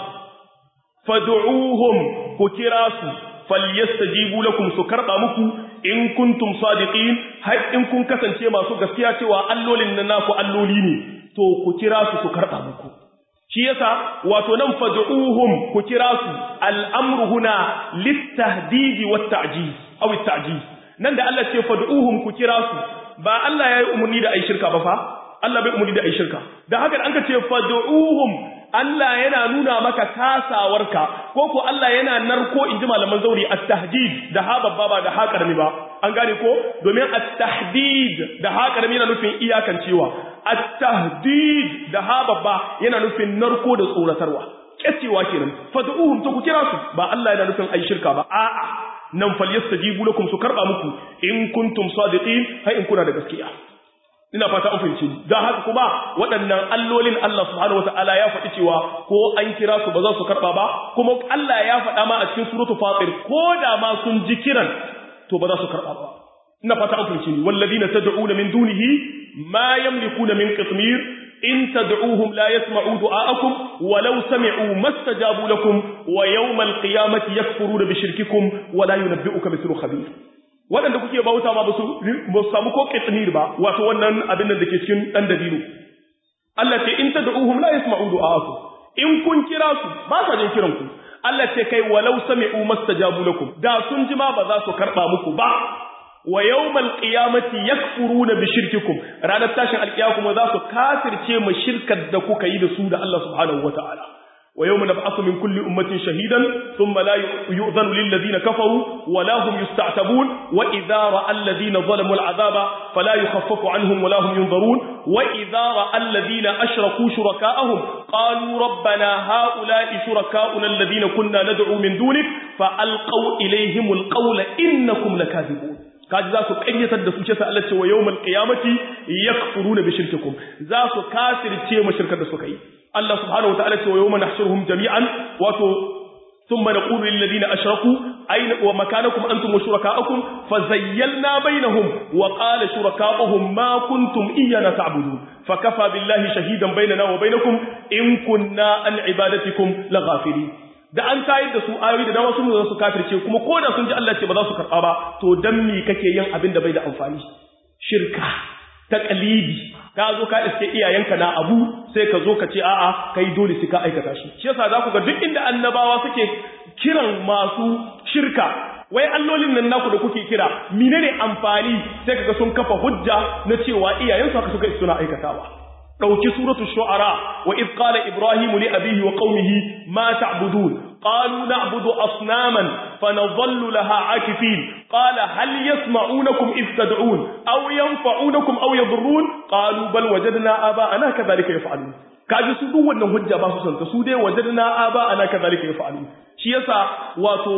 fad'uhum ku kira su falyastajibu lakum su karba muku in kuntum sadiqin har in kun kasance masu gaskiya cewa allolin nan naku alloli ne to ku kira su su karba muku shi yasa wato nan fad'uhum ku kira su al'amru huna litahdidi wat ta'jiz aw at-ta'jiz nan da Allah ce fad'uhum ku kira su ba Allah ya yi umarni da ai shirka ba fa Allah bai umarni da ai shirka da haka da an ce fad'uhum Allah yana nuna maka kasawarka ko ko Allah yana narko inji malaman zauri at-tahdid da ha babba ba da ha karami ba an gane ko domin at-tahdid da ha karami yana nufin iyakan cewa at-tahdid da ha babba yana nufin narko da tsoratarwa kecewa kenan fad'uhum to ku kira su ba Allah yana nufin ai shirka ba a'a nan falyastajibu lakum su karba muku in kuntum sadiqin hay in kuna da gaskiya ina fata an fahimci don haka kuma waɗannan allolin Allah subhanahu wata'ala ya faɗi cewa ko an kira su ba za su karɓa ba kuma Allah ya faɗa ma a cikin suratul fatir ko da ma sun ji kiran to ba za su karɓa ba ina fata an fahimci walladina tad'una min dunihi ma yamlikuna min qitmir in tad'uhum la yasma'u du'aakum walau sami'u mastajabu lakum wa yawmal qiyamati yakfuruna bi shirkikum wa la yunabbi'uka mithlu khabir waɗanda kuke bauta ma ba su samu ko kitnir ba wato wannan abin da ke cikin ɗan dabino Allah ce in tad'uhum la yasma'u du'aakum in kun kira su ba sa jin kiran ku Allah ce kai walau sami'u mastajabu lakum da sun ji ma ba za su karba muku ba wa yawmal qiyamati yakfuruna bi shirkikum ranar tashin alkiyama kuma za su kafirce mu shirkar da kuka yi da su da Allah subhanahu wataala ويوم نبعث من كل أمة شهيدا ثم لا يؤذن للذين كفروا ولا هم يستعتبون وإذا رأى الذين ظلموا العذاب فلا يخفف عنهم ولا هم ينظرون وإذا رأى الذين أشركوا شركاءهم قالوا ربنا هؤلاء شركاؤنا الذين كنا ندعو من دونك فألقوا إليهم القول إنكم لكاذبون kaji za su ƙayyatar da su ce sa Allah ce wa yawmal qiyamati yakfuruna bi shirkikum za su kafirce mu shirkar da suka yi Allah subhanahu wa ta'ala ce wa yawma nahshuruhum jami'an wato thumma naqulu lil ladina ashraku ayna wa makanakum antum wa shurakaukum fazayyalna bainahum wa qala shurakauhum ma kuntum iyyana ta'budun fakafa billahi shahidan bainana wa bainakum in kunna an ibadatikum laghafirin da an tayar da su ayoyi da dama sun zo su kafirce kuma ko da sun ji Allah ce ba za su karɓa ba to dan me kake yin abin da bai da amfani shirka taqlidi ka zo ka iske iyayenka na abu sai ka zo ka ce a'a kai dole sai ka aikata shi shi yasa za ku ga duk inda annabawa suke kiran masu shirka wai allolin nan naku da kuke kira menene amfani sai kaga sun kafa hujja na cewa iyayensu haka suka suna aikatawa dauki suratul shu'ara wa id qala ibrahimu li abihi wa qaumihi ma ta'budun qalu na'budu asnaman fanadhallu laha akifin qala hal yasma'unakum id tad'un aw yanfa'unakum aw yadurrun qalu bal wajadna aba'ana kadhalika yaf'alun kaji su duk wannan hujja ba su santa su dai wajadna aba'ana kadhalika yaf'alun shi yasa wato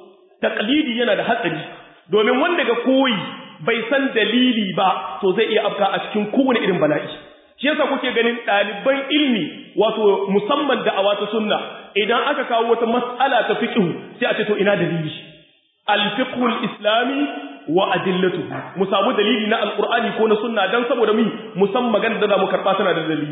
taqlidi yana da hatsari domin wanda ga koyi bai san dalili ba to zai iya afka a cikin kowane irin bala'i shi yasa kuke ganin ɗaliban ilmi wato musamman da awata sunna idan aka kawo wata mas'ala ta fiqh sai a ce to ina dalili al-fiqh al-islami wa adillatuhu mu samu dalili na alqur'ani ko na sunna dan saboda mi musamman magana da mu karba tana da dalili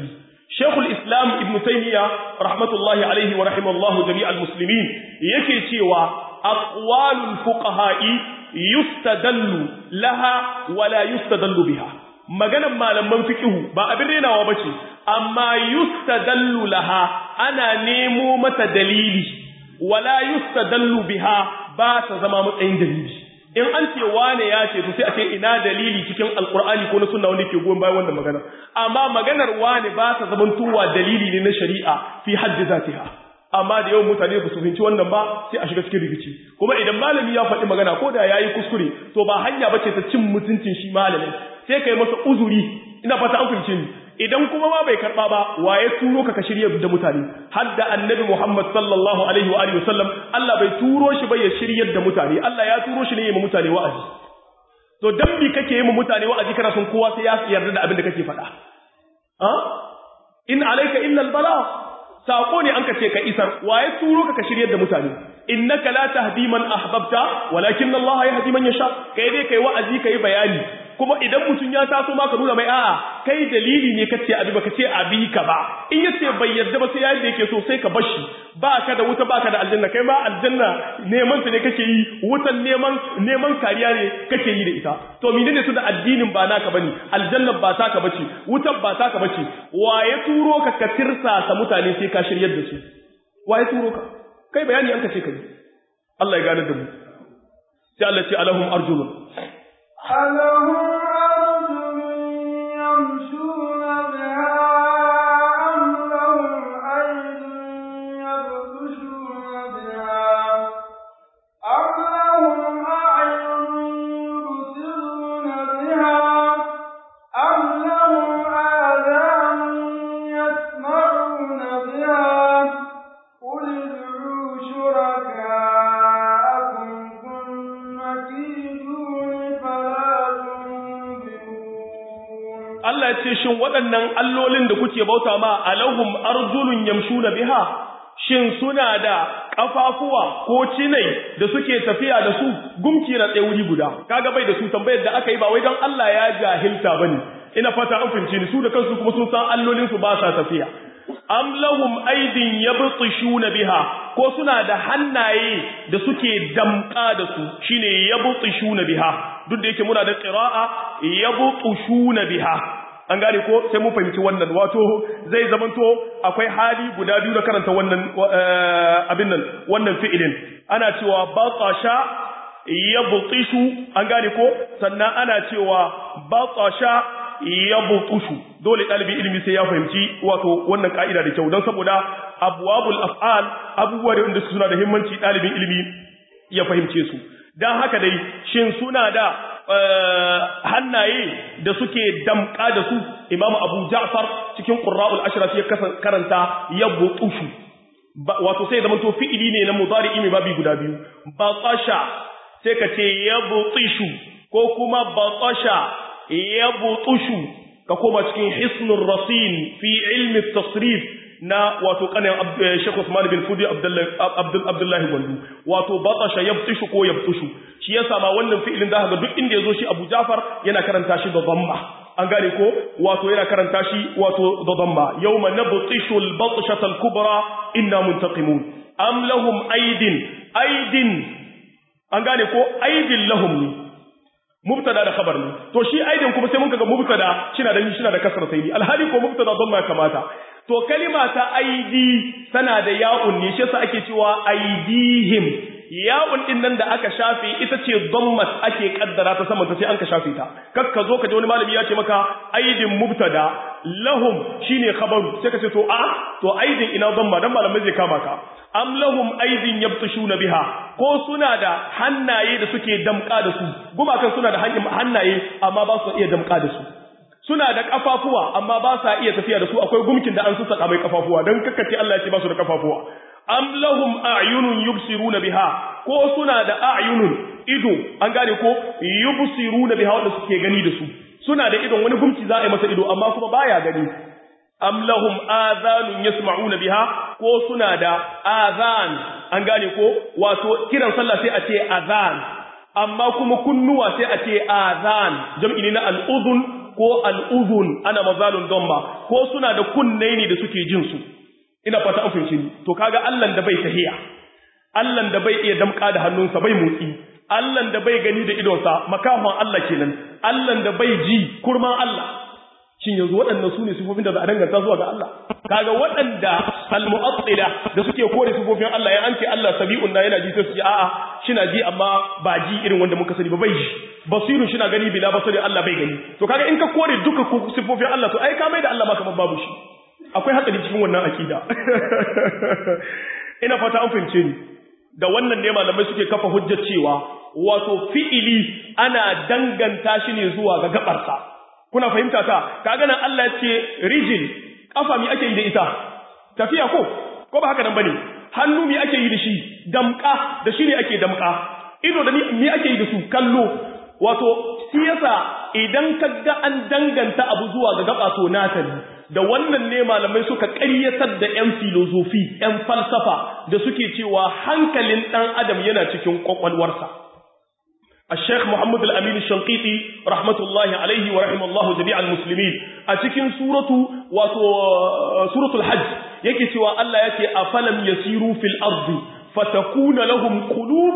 Sheikhul Islam Ibn Taymiyyah rahmatullahi alaihi wa rahimallahu jami'al muslimin yake cewa aqwalul fuqaha'i yustadallu laha wa la yustadallu biha maganan malaman fiqhu ba abin renawa bace amma yustadallu laha ana nemo mata dalili wa la yustadallu biha ba ta zama matsayin dalili in an ce wane ya ce to sai a ce ina dalili cikin alkur'ani ko na sunna wanda ke goyon bayan wannan magana amma maganar wane ba ta zaman tuwa dalili ne na shari'a fi haddi zatiha amma da yawan mutane ba su fahimci wannan ba sai a shiga cikin rikici kuma idan malami ya faɗi magana ko da yayi kuskure to ba hanya bace ta cin mutuncin shi malamin sai kai masa uzuri ina fata an fahimce ni idan kuma ma bai karba ba waye turo ka ka shirya da mutane har da annabi Muhammad sallallahu alaihi wa alihi wasallam Allah bai turo shi ba ya shiryar da mutane Allah ya turo shi ne ya mutane wa'azi to dan bi kake yi mutane wa'azi kana son kowa sai ya yarda da abin da kake faɗa ha in alayka illa albala sako ne an ka ce ka isar waye turo ka ka shiryar da mutane innaka la tahdi man ahbabta walakin Allah yahdi man yasha kai dai kai wa'azi kai bayani kuma idan mutum ya taso ma ka nuna mai a'a kai dalili ne kace abi baka ce abi ka ba in yace bai yarda ba sai yayin da yake so sai ka bashi ba ka da wuta ba ka da aljanna kai ma aljanna neman ta ne kake yi wutan neman neman kariya ne kake yi da ita to menene su da addinin ba naka bane aljanna ba taka bace wutan ba taka bace waye turo ka ka tirsasa mutane sai ka shiryar da su waye turo ka kai bayani an kace kai Allah ya gane da mu sai Allah ce alahum arjulun ألهم أرجل يمشون بها أم لهم أيد يبطشون بها أم لهم أعين يبصرون بها أم لهم آذان يسمعون بها قل ادعوا شركاءكم ثم كيدون فلا تنظرون Allah ya ce shin waɗannan allolin da kuke bauta ma alahum arjulun yamshuna biha shin suna da kafafuwa ko cinai da suke tafiya da su gumki na tsaye wuri guda kaga bai da su tambayar da aka yi ba wai don Allah ya jahilta bane ina fata an fahimci ni su da kansu kuma sun san allolin su ba sa tafiya am lahum aydin yabtishuna biha ko suna da hannaye da suke damka da su shine yabtishuna biha duk da yake muna da qira'a yabtushuna biha an gane ko sai mun fahimci wannan wato zai zamanto akwai hali guda biyu na karanta wannan abin nan wannan fi'ilin ana cewa batasha yabtishu an gane ko sannan ana cewa batasha yabtushu dole ɗalibin ilimi sai ya fahimci wato wannan ka'ida da kyau don saboda abwabul af'al abubuwa da suna da himmanci ɗalibin ilimi ya fahimce su dan haka dai shin suna da hannaye da suke damka da su imamu abu ja'far cikin qurra'ul ashraf ya karanta yabtushu wato sai zaman to fi'ili ne na mudari'i mai babi guda biyu batasha sai ka ce yabtishu ko kuma batasha yabtushu ka koma cikin hisnur rasin fi ilmi tasrif na wato kanin Sheikh Usman bin Fudi Abdullahi Gwandu wato batasha yabtishu ko yabtushu shi yasa ma wannan fi'ilin da ga duk inda yazo shi Abu Ja'far yana karanta shi da dhamma an gane ko wato yana karanta shi wato da dhamma yawma nabtishu al-batshata al-kubra inna muntaqimun am lahum aydin aydin an gane ko aydin lahum ne mubtada da khabar ne to shi aidin kuma sai mun kaga mubtada shina da shina da kasra sai alhali ko mubtada dhamma kamata to kalima ta aidi tana da ya'un ne shi yasa ake cewa aidihim ya'un din nan da aka shafe ita ce dhammat ake kaddara ta saman ta sai an ka shafe ta kak ka zo ka ji wani malami ya ce maka aidin mubtada lahum shine khabaru sai ka ce to a to aidin ina dhamma dan malamai zai kama ka am lahum aidin yabtushuna biha ko suna da hannaye da suke damka da su gumakan suna da hannaye amma ba su iya damka da su suna da kafafuwa amma ba sa iya tafiya da su akwai gumkin da an saka mai kafafuwa dan kakkace Allah ya ce ba su da kafafuwa am lahum a'yunun yubsiruna biha ko suna da a'yunun ido an gane ko yubsiruna biha wanda suke gani da su suna da idon wani gumki za a yi masa ido amma kuma baya gani am lahum adhanun yasma'una biha ko suna da adhan an gane ko wato kiran sallah sai a ce adhan amma kuma kunnuwa sai a ce adhan jam'i ne na al-udhun ko al'udhun ana mazalun domba ko suna da kunne ne da suke jin su ina fata an fahimci ni to kaga Allah da bai tahiya Allah da bai iya damka da hannunsa bai motsi Allah da bai gani da idonsa makahon Allah kenan Allah da bai ji kurman Allah shin yanzu waɗannan su ne sifofin da za a danganta zuwa ga Allah kaga waɗanda al-mu'attila da suke kore sifofin Allah ya an ce Allah sabi'un na yana ji sai su ji a'a shina ji amma ba ji irin wanda muka sani ba bai ji basirun shina gani bila basari Allah bai gani to kaga in ka kore duka sifofin Allah to ai ka mai da Allah ma kamar babu shi akwai hatsari cikin wannan akida ina fata an fahimce ni da wannan ne malamai suke kafa hujjar cewa wato fi'ili ana danganta shi ne zuwa ga gabarsa kuna fahimta ta kaga nan Allah ya ce rijil kafa mi ake yi da ita tafiya ko ko ba haka nan bane hannu mi ake yi da shi damka da shi ne ake damka ido da mi ake yi da su kallo wato shi yasa idan kaga an danganta abu zuwa ga gaba to nata ne da wannan ne malamai suka ƙaryatar da 'yan filozofi 'yan falsafa da suke cewa hankalin ɗan adam yana cikin ƙwaƙwalwarsa الشيخ محمد الأمين الشنقيطي رحمة الله عليه ورحمه الله جميع المسلمين أتكين سورة سورة الحج يكي سوى الله يكي أفلم يسيروا في الأرض فتكون لهم قلوب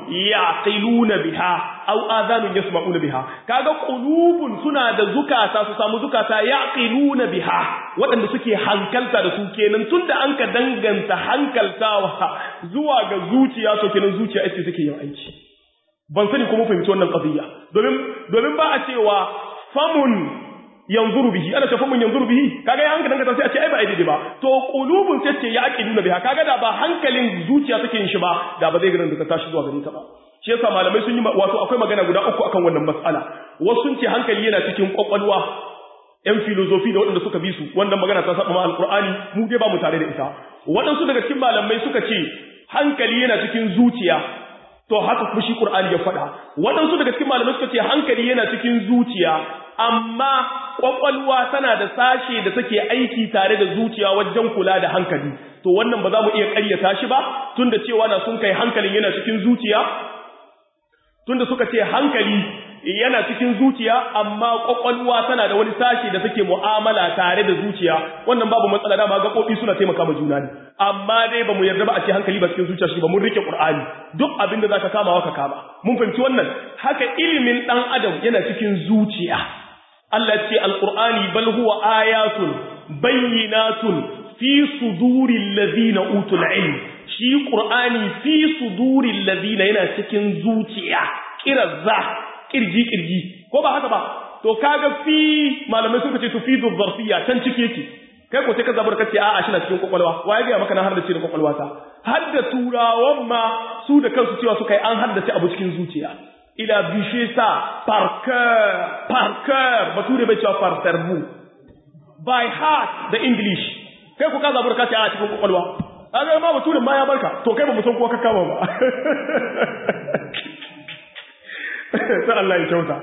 يعقلون بها أو آذان يسمعون بها كاغا قلوب سنا da zukata su samu zukata yaqiluna biha waɗanda suke hankalta da su kenan tunda an ka danganta hankaltawa zuwa ga zuciya to kenan zuciya ita take yin aiki ban sani kuma fahimci wannan qadiyya domin domin ba a cewa famun yanzuru bihi ana ce famun yanzuru bihi kaga ya hankali dangata sai a ce ai ba ai daidai ba to qulubun sai ce ya aqiluna biha kaga da ba hankalin zuciya take yin shi ba da ba zai gidan da ta tashi zuwa gare ta ba shi yasa malamai sun yi wato akwai magana guda uku akan wannan mas'ala wasu sun ce hankali yana cikin kwakwalwa yan filozofi da waɗanda suka bi su wannan magana ta saba ma alqur'ani mu dai ba mu tare da ita waɗansu daga cikin malamai suka ce hankali yana cikin zuciya to haka kuma shi Qur'ani ya faɗa waɗansu daga cikin malamai suka ce hankali yana cikin zuciya amma kwakwalwa tana da sashe da take aiki tare da zuciya wajen kula da hankali to wannan ba za mu iya ƙaryata shi ba tunda cewa na sun kai hankalin yana cikin zuciya tunda suka ce hankali yana cikin zuciya amma kwakwalwa tana da wani sashe da take mu'amala tare da zuciya wannan babu matsala dama gaɓoɓi suna taimaka ma juna ne amma dai ba mu yarda ba a ce hankali ba cikin zuciya shi ba mun rike qur'ani duk abin da zaka kama ka kama mun fahimci wannan haka ilimin dan adam yana cikin zuciya Allah ce alqur'ani bal huwa ayatun bayyinatun fi suduril ladina utul ilm shi qur'ani fi suduril ladina yana cikin zuciya kirazza kirji kirji ko ba haka ba to kaga fi malamai suka ce tufidu zarfiyya can cike yake kai ko sai ka zabar kace a'a shi na cikin kwakwalwa waye ga maka na har da ce da kwakwalwa ta har da turawan ma su da kansu cewa suka yi an haddace abu cikin zuciya ila bishe sa par cœur par cœur bature bai cewa par cerveau by heart da english kai ko ka zabar kace a'a cikin kwakwalwa kaga ma baturen ma ya barka to kai ba mu san ko ka kama ba sai Allah ya kyauta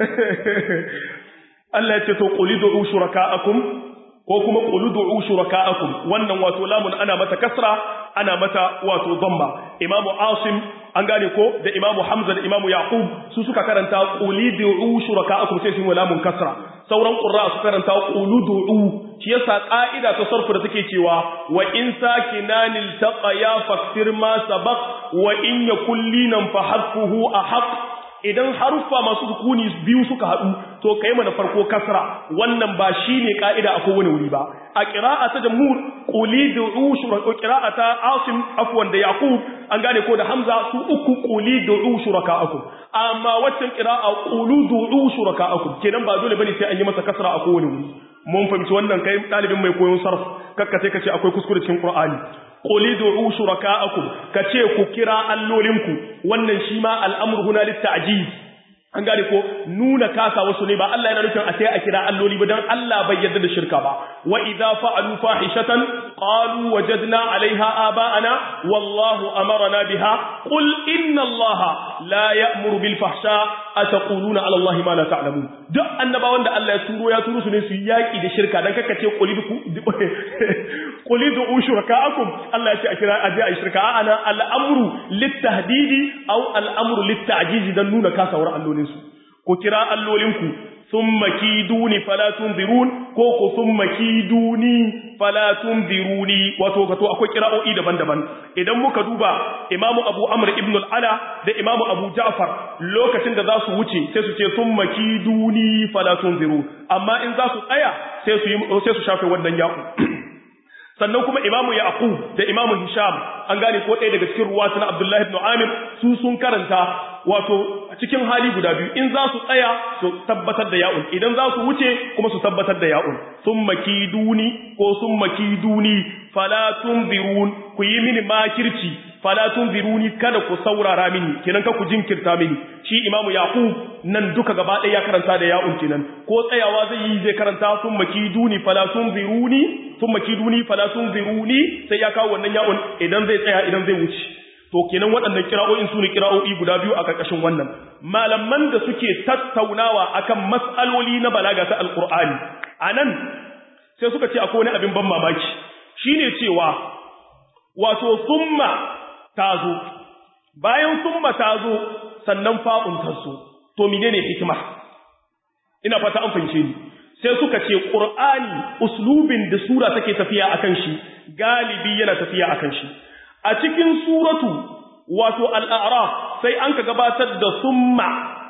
Allah ya ce to qul du'u shuraka'akum ko kuma qul du'u shuraka'akum wannan wato lamun ana mata kasra ana mata wato dhamma Imam Asim an gane ko da Imam Hamza da Imam Yaqub su suka karanta qul du'u shuraka'akum sai sun lamun kasra sauran qurra su karanta qul du'u shi yasa ka'ida ta sarfu da take cewa wa in sakinanil taqaya faktir ma sabaq wa in yakul linan fa hadfuhu ahaq idan haruffa masu sukuni biyu suka haɗu to kai mana farko kasra wannan ba shine ka'ida a kowane wuri ba a qira'a ta jamhur quli du'u shuraka qira'a ta asim afwan da yaqub an gane ko da hamza su uku quli du'u shuraka'akum amma waccan qira'a qulu du'u shuraka'akum kenan ba dole bane sai an yi masa kasra a kowane wuri mun fahimci wannan kai dalibin mai koyon sarf kakka sai kace akwai kuskure cikin qur'ani qul du'u shuraka'akum kace ku kira allolinku wannan shi ma al'amru huna litta'jiz an gane ko nuna kasa wasu ne ba Allah yana nufin a sai a kira alloli ba dan Allah bai yarda da shirka ba wa idza fa'alu fahishatan qalu wajadna 'alayha aba'ana wallahu amarna biha qul inna Allaha la ya'muru bil fahsha ataquluna 'ala Allahi ma la ta'lamun duk annabawan da Allah ya turo ya turo su ne su yaki da shirka dan kakace qul qul du'u shuraka'akum Allah ya ce a kira aje a shirka ana al'amru lit-tahdidi aw al'amru lit-ta'jiz dan nuna kasawar allolin su ku kira allolinku thumma kiduni fala tunzirun ko ko thumma kiduni fala tunziruni wato kato akwai kira'o'i daban-daban idan muka duba imamu abu amr ibn al-ala da imamu abu ja'far lokacin da za su wuce sai su ce thumma kiduni fala tunziru amma in za su tsaya sai su sai su shafe wannan yaku sannan kuma imamu yaqub da imamu hisham an gane ko ɗaya daga cikin ruwatu na abdullahi ibn amir su sun karanta wato cikin hali guda biyu in za su tsaya su tabbatar da ya'un idan za su wuce kuma su tabbatar da ya'un sun makiduni ko sun makiduni fala tunzirun ku yi mini makirci fala tunziruni kada ku saurara mini kenan ka ku jinkirta mini shi imamu yaqub nan duka gaba ɗaya ya karanta da ya'un kenan ko tsayawa zai yi zai karanta sun makiduni fala tunziruni sun makiduni fala tunziruni sai ya kawo wannan ya'un idan zai tsaya idan zai wuce to kenan waɗannan kira'o'in su ne kira'o'i guda biyu a ƙarƙashin wannan malaman da suke tattaunawa akan mas'aloli na balaga ta alƙur'ani a nan sai suka ce akwai wani abin ban mamaki shine cewa wato summa ta zo bayan summa ta zo sannan fa'un ta zo to menene hikima ina fata an fahimce ni sai suka ce ƙur'ani uslubin da sura take tafiya akan shi galibi yana tafiya akan shi a cikin suratu wato al'araf sai an ka gabatar da summa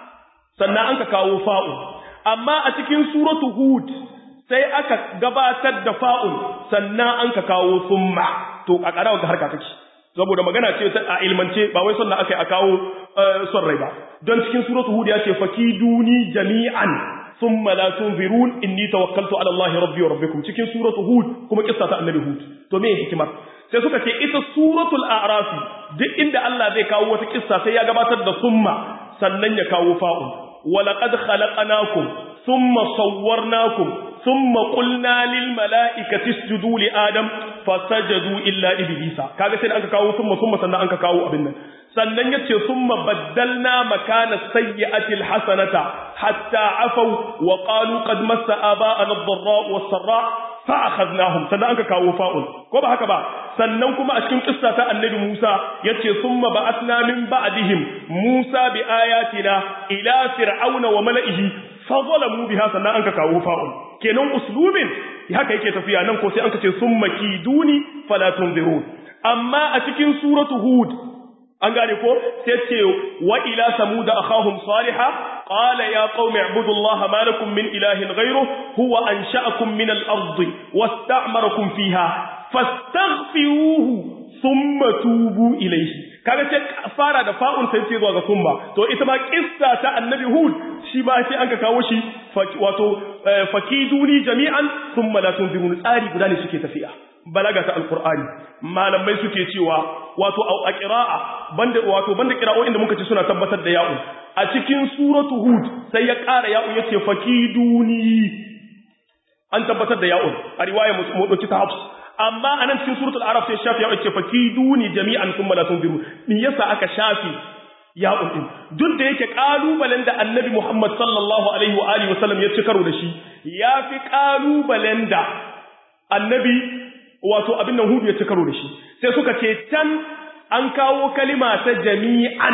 sannan an ka kawo fa'un amma a cikin suratu hud sai aka gabatar da fa'un sannan an ka kawo summa to a ƙarawa ga harka take saboda magana ce a ilmance ba wai sannan aka yi a kawo son rai ba don cikin suratu hud ya ce faki duni jami'an thumma la tunzirun inni tawakkaltu ala allahi rabbi wa rabbikum cikin suratu hud kuma kissa ta annabi hud to me hikimar sai suka ce ita suratul a'rafi duk inda Allah zai kawo wata kissa sai ya gabatar da summa sannan ya kawo fa'un walaqad khalaqnakum thumma sawwarnakum thumma qulna lil mala'ikati isjudu li adam fasajadu illa iblisa kaga sai aka kawo summa summa sannan aka kawo abin nan sannan yace summa baddalna makana sayyi'ati alhasanata hatta afaw wa qalu qad massa aba'ana ad-dharra was-sarra fa akhadnahum sannan aka kawo fa'ul ko ba haka ba sannan kuma a cikin kissa ta annabi Musa yace summa ba'athna min ba'dihim Musa bi ayatina ila fir'auna wa mala'ihi fa zalamu biha sannan aka kawo fa'ul kenan uslubin haka yake tafiya nan ko sai aka ce summa kiduni fala tunzirun amma a cikin suratu hud an gane ko sai ce wa ila samuda akhahum salihah qala ya qaumi ibudullaha ma lakum min ilahin ghayruhu huwa ansha'akum min al-ardi wasta'marakum fiha fastaghfiruhu thumma tubu ilayhi kaga sai fara da fa'un sai ce zuwa ga summa to ita ma kissa ta annabi hud shi ba sai an ka kawo shi wato fakiduni jami'an thumma la tunzirun tsari guda ne suke tafiya balaga ta alqur'ani malamai suke cewa wato a qira'a banda wato banda qira'o'in da muka ci suna tabbatar da ya'u a cikin suratu hud sai ya ƙara ya'u yace fakiduni an tabbatar da ya'u a riwaya mu dauki ta hafs amma anan cikin suratul araf sai shafi ya'u yace fakiduni jami'an thumma la tunziru me yasa aka shafi ya'u din duk da yake kalubalen da annabi Muhammad sallallahu alaihi wa alihi wasallam ya ci karo da shi yafi kalubalen da annabi wato abin nan hudu ya ci karo da shi sai suka ce can an kawo kalima ta jami'an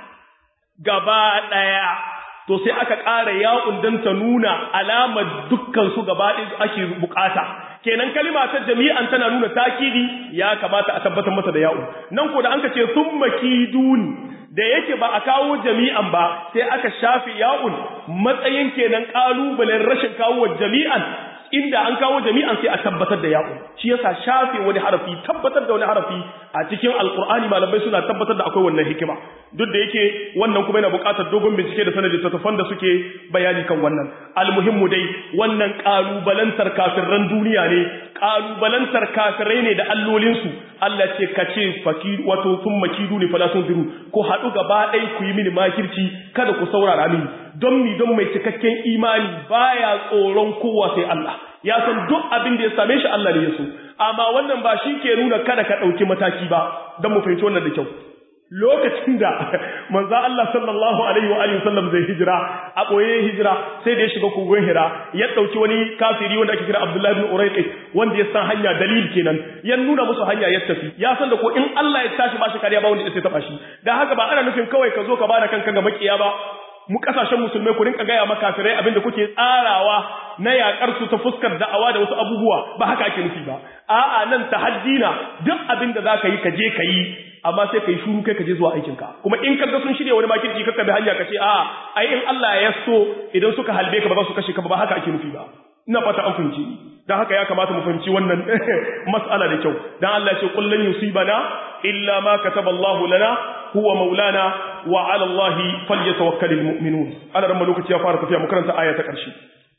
gaba ɗaya to sai aka ƙara ya'un don ta nuna alamar dukkan su gaba ɗaya ake bukata kenan kalima ta jami'an tana nuna takidi ya kamata a tabbatar masa da ya'un nan ko da an ka ce sun makiduni da yake ba a kawo jami'an ba sai aka shafe ya'un matsayin kenan ƙalubalen rashin kawo jami'an inda an kawo jami'an sai a tabbatar da ya'u shi yasa shafe wani harafi tabbatar da wani harafi a cikin alkur'ani malamai suna tabbatar da akwai wannan hikima duk da yake wannan kuma yana buƙatar dogon bincike da sanadi tattafan da suke bayani kan wannan almuhimmu dai wannan ƙalubalantar kafirran duniya ne ƙalubalantar kafirai ne da allolinsu Allah ce ka ce faki wato sun makidu ne fala sun ziru ko haɗu gaba ɗaya ku yi mini makirci kada ku saurara mini don mi don mai cikakken imani baya tsoron kowa sai Allah ya san duk abin da ya same shi Allah ne ya so amma wannan ba shi ke nuna kada ka ɗauki mataki ba don mu fahimci wannan da kyau lokacin da manzo Allah sallallahu alaihi wa alihi wasallam zai hijira a boye hijira sai da ya shiga kogon Hira ya dauki wani kafiri wanda ake kira Abdullah ibn Urayqi wanda ya san hanya dalil kenan ya nuna musu hanya ya tafi ya san da ko in Allah ya tashi ba shi kariya ba wanda sai taba shi dan haka ba ana nufin kawai ka zo ka bada kanka ga makiya ba mu kasashen musulmai ku rinka gaya maka kafirai abinda kuke tsarawa na yakar su ta fuskar da'awa da wasu abubuwa ba haka ake nufi ba a'a nan tahaddina duk abinda zaka yi ka je ka yi amma sai kai shuru kai ka je zuwa aikin ka kuma in kaga sun shirya wani makirci kakka bi hanya ka ce a'a ai in Allah ya so idan suka halbe ka ba za su kashe ka ba haka ake nufi ba ina fata an fahimci dan haka ya kamata mu fahimci wannan mas'ala da kyau dan Allah ya ce qul lan yusibana illa ma kataba Allah lana huwa maulana wa 'ala Allah falyatawakkalul mu'minun ana ran lokaci ya fara tafiya mu karanta aya ta ƙarshe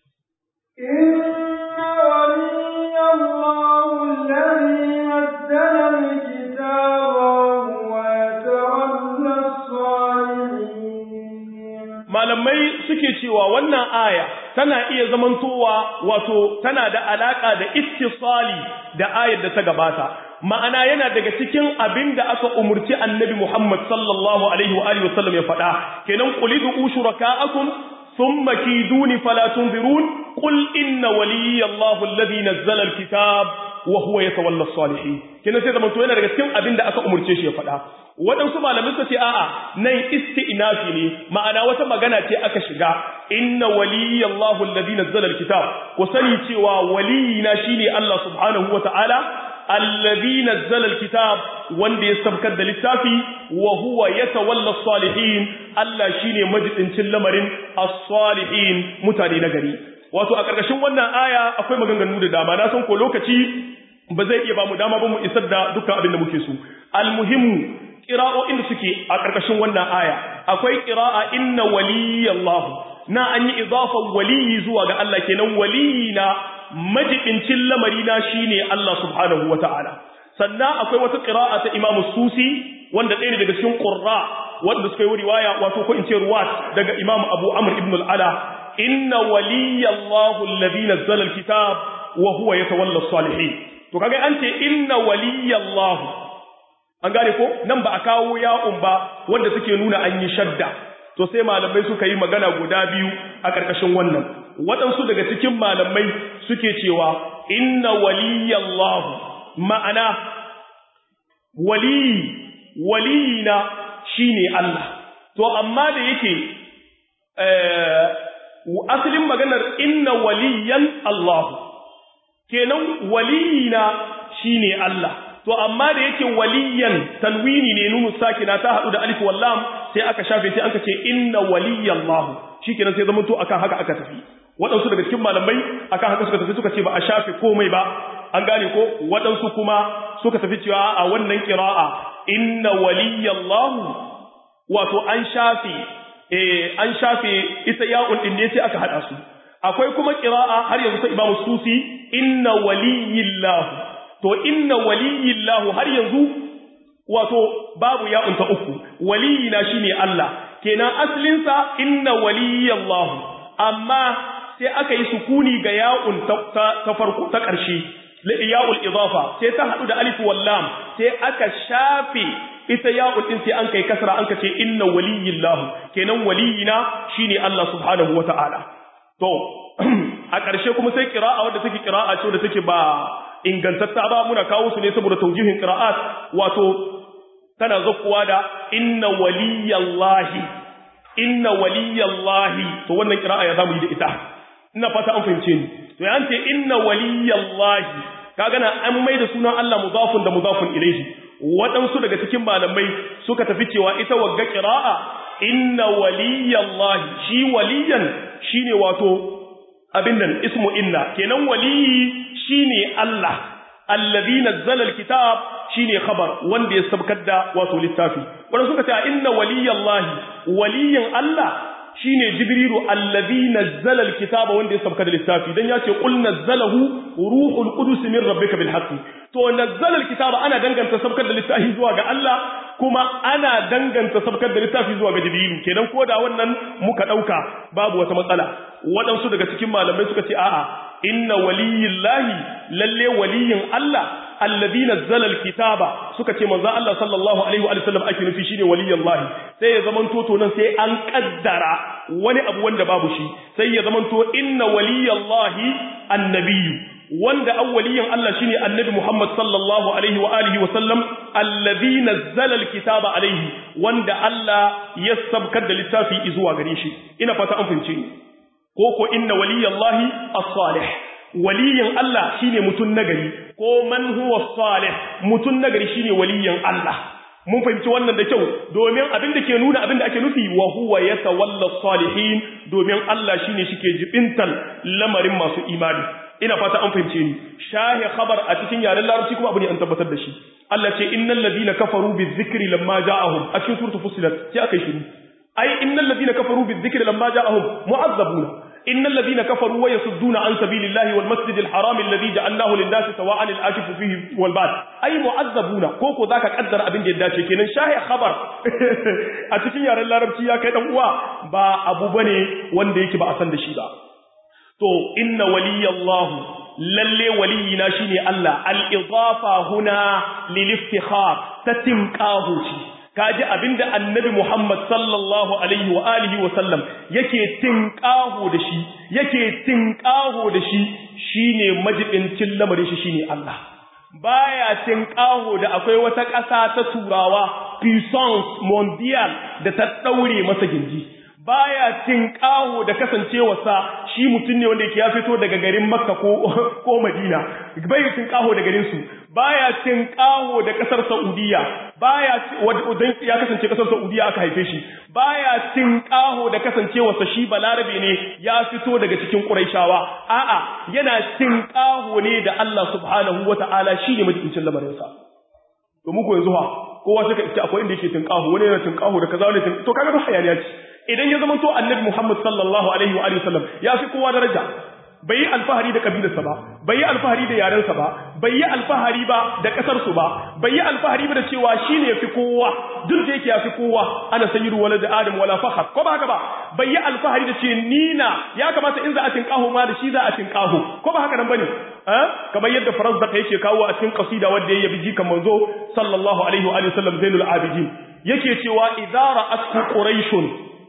inna waliyallahu alladhi nazzala alkitaba wa yatawalla as-salihin malamai suke cewa wannan aya tana iya zamantowa wato tana da alaka da ittisali da ayar da ta gabata ma'ana yana daga cikin abin da aka umurci annabi Muhammad sallallahu alaihi wa alihi wasallam ya faɗa kenan qulidu ushuraka'akum thumma kiduni fala tunzirun qul inna waliyallahu alladhi nazzala alkitab wa huwa yatawalla as-salihin kenan sai zamanto yana daga cikin abin da aka umurce shi ya faɗa waɗansu malamai suka ce a'a nan isti'nafi ne ma'ana wata magana ce aka shiga inna waliyallahu alladhi nazzala alkitab ku sani cewa waliyina shine Allah subhanahu wata'ala alladhi nazzala alkitab wanda ya sabkar da littafi wa huwa yatawalla as-salihin Allah shine majidincin lamarin as-salihin mutane na gari wato a ƙarƙashin wannan aya akwai maganganu da dama na san ko lokaci ba zai iya ba mu dama ba mu isar da dukkan abin da muke so almuhimmu ƙira'o'in da suke a ƙarƙashin wannan aya akwai ƙira'a inna waliyallahu na an yi idafan waliyi zuwa ga Allah kenan waliyina majibincin lamari na shine Allah subhanahu wata'ala sannan akwai wata ƙira'a ta Imam Susi wanda ɗaya ne daga cikin qurra wanda suka yi riwaya wato ko in ce ruwat daga Imam Abu Amr ibn al-Ala inna waliyallahu alladhi nazzala al-kitab wa huwa yatawalla as-salihin to kaga an ce inna waliyallahu an gane ko nan ba a kawo ya'un ba wanda suke nuna an yi shadda to sai malamai suka yi magana guda biyu a ƙarƙashin wannan waɗansu daga cikin malamai suke cewa inna waliyallahu ma'ana waliyi waliyina shine Allah to amma da yake asalin maganar inna waliyan Allah kenan waliyina shine Allah to amma da yake waliyan tanwini ne nunu sakina ta hadu da alif wallam sai aka shafe sai aka ce inna waliyallahu shikenan sai zama to akan haka aka tafi waɗansu daga cikin malamai akan haka suka tafi suka ce ba a shafe komai ba an gane ko waɗansu kuma suka tafi cewa a wannan qira'a inna waliyallahu wato an shafe eh an shafe ita ya'un din ne sai aka hada su akwai kuma qira'a har yanzu ta Imam Susi inna waliyillahu to inna waliyillahu har yanzu wato babu ya unta uku waliyina shine Allah kenan aslin sa inna waliyallahu amma sai aka yi sukuni ga ya'un ta, ta, farko ta ƙarshe ya'ul idafa sai ta hadu da alif wal lam sai aka shafe ita ya'ul din sai an kai kasra an ka ce inna waliyillahu kenan waliyina shine Allah subhanahu wata'ala to a ƙarshe kuma sai qira'a wadda take qira'a ce wadda take ba ingantatta ba muna kawo su ne saboda taujihin qira'at wato tana zakkuwa da inna waliyallahi inna waliyallahi to wannan qira'a ya zamu yi da ita ina fata an fahimce ni to ya ce inna waliyallahi kaga na an mai da sunan Allah mudafun da mudafun ilayhi waɗansu daga cikin malamai suka tafi cewa ita wagga qira'a inna waliyallahi shi waliyan shine wato abin nan ismu inna kenan waliyi shine Allah allazi nazzala alkitab shine khabar wanda ya sabkar da wato littafi wanda suka ce inna waliyallahi waliyin Allah shine jibrilu allazi nazzala alkitaba wanda ya sabkar da littafi dan yace qul nazzalahu ruhul qudus min rabbika bil haqq to nazzala alkitaba ana danganta sabkar da littafi zuwa ga Allah kuma ana danganta sabkar da littafi zuwa ga jibrilu kenan ko da wannan muka dauka babu wata matsala waɗansu daga cikin malamai suka ce a'a inna waliyillahi lalle waliyin Allah allazi nazzala alkitaba suka ce manzo Allah sallallahu alaihi wa sallam ake nufi shine waliyillahi sai ya zaman to nan sai an kaddara wani abu wanda babu shi sai ya zaman to inna waliyillahi annabiyyu wanda awwaliyin Allah shine annabi Muhammad sallallahu alaihi wa alihi wa sallam allazi nazzala alkitaba alaihi wanda Allah ya sabkar da littafi zuwa gare shi ina fata an fahimce ni ko ko inna waliyallahi as-salih waliyin Allah shine mutun nagari ko man huwa salih mutun nagari shine waliyin Allah mun fahimci wannan da kyau domin abin da ke nuna abin da ake nufi wa huwa yatawalla salihin domin Allah shine shike jibintal lamarin masu imani ina fata an fahimce ni shahi khabar a cikin yaren larabci kuma abu ne an tabbatar da shi Allah ce innal ladina kafaru bizikri lamma ja'ahum a cikin suratul fussilat sai aka yi shiru ai innal ladina kafaru bizikri lamma ja'ahum mu'azzabuna innal ladina kafaru wa yasudduna an sabilillahi wal masjidil haram alladhi ja'alnahu lin-nasi sawa'an al-akifu fihi wal bad ai mu'azzabuna ko ko zaka kaddara abin da ya dace kenan shahi khabar a cikin yaren larabci ya kai dan uwa ba abu bane wanda yake ba a san da shi ba to inna waliyallahu lalle waliyina shine Allah al-idafa huna lil-iftikhar tatimqahu shi kaji abinda annabi Muhammad sallallahu alaihi wa alihi wa sallam yake tinqahu da shi yake tinqahu da shi shine majibincin lamarin shi shine Allah baya tinqahu da akwai wata ƙasa ta turawa puissance mondial da ta daure masa gindi baya tinqahu da kasancewarsa shi mutum ne wanda yake ya fito daga garin Makka ko ko Madina bai tinqahu da garin su baya tinqahu da kasar Saudiya baya wadan ya kasance kasar Saudiya aka haife shi baya tinqahu da kasancewarsa shi balarabe ne ya fito daga cikin Quraishawa a'a yana tinqahu ne da Allah subhanahu wataala shine majibincin lamarin sa to muku yanzu ha kowa suka ce akwai inda yake tinqahu wani yana tinqahu da kaza wani to kaga ba hayaniya ce idan ya zama to annabi Muhammad sallallahu alaihi wa alihi wasallam ya fi kowa daraja bai yi alfahari da kabilarsa ba bai yi alfahari da yarensa ba bai yi alfahari ba da kasarsu ba bai yi alfahari ba da cewa shine yafi kowa duk da yake yafi kowa ana sayyidu walad adam wala fakhar ko ba haka ba bai yi alfahari da ce nina ya kamata in za a tinkaho ma da shi za a tinkaho ko ba haka nan bane eh kamar yadda farazdak yake kawo a cikin qasida wanda ya yabi jikan manzo sallallahu alaihi wa alihi wasallam zainul abidin yake cewa idza ra'atku quraishun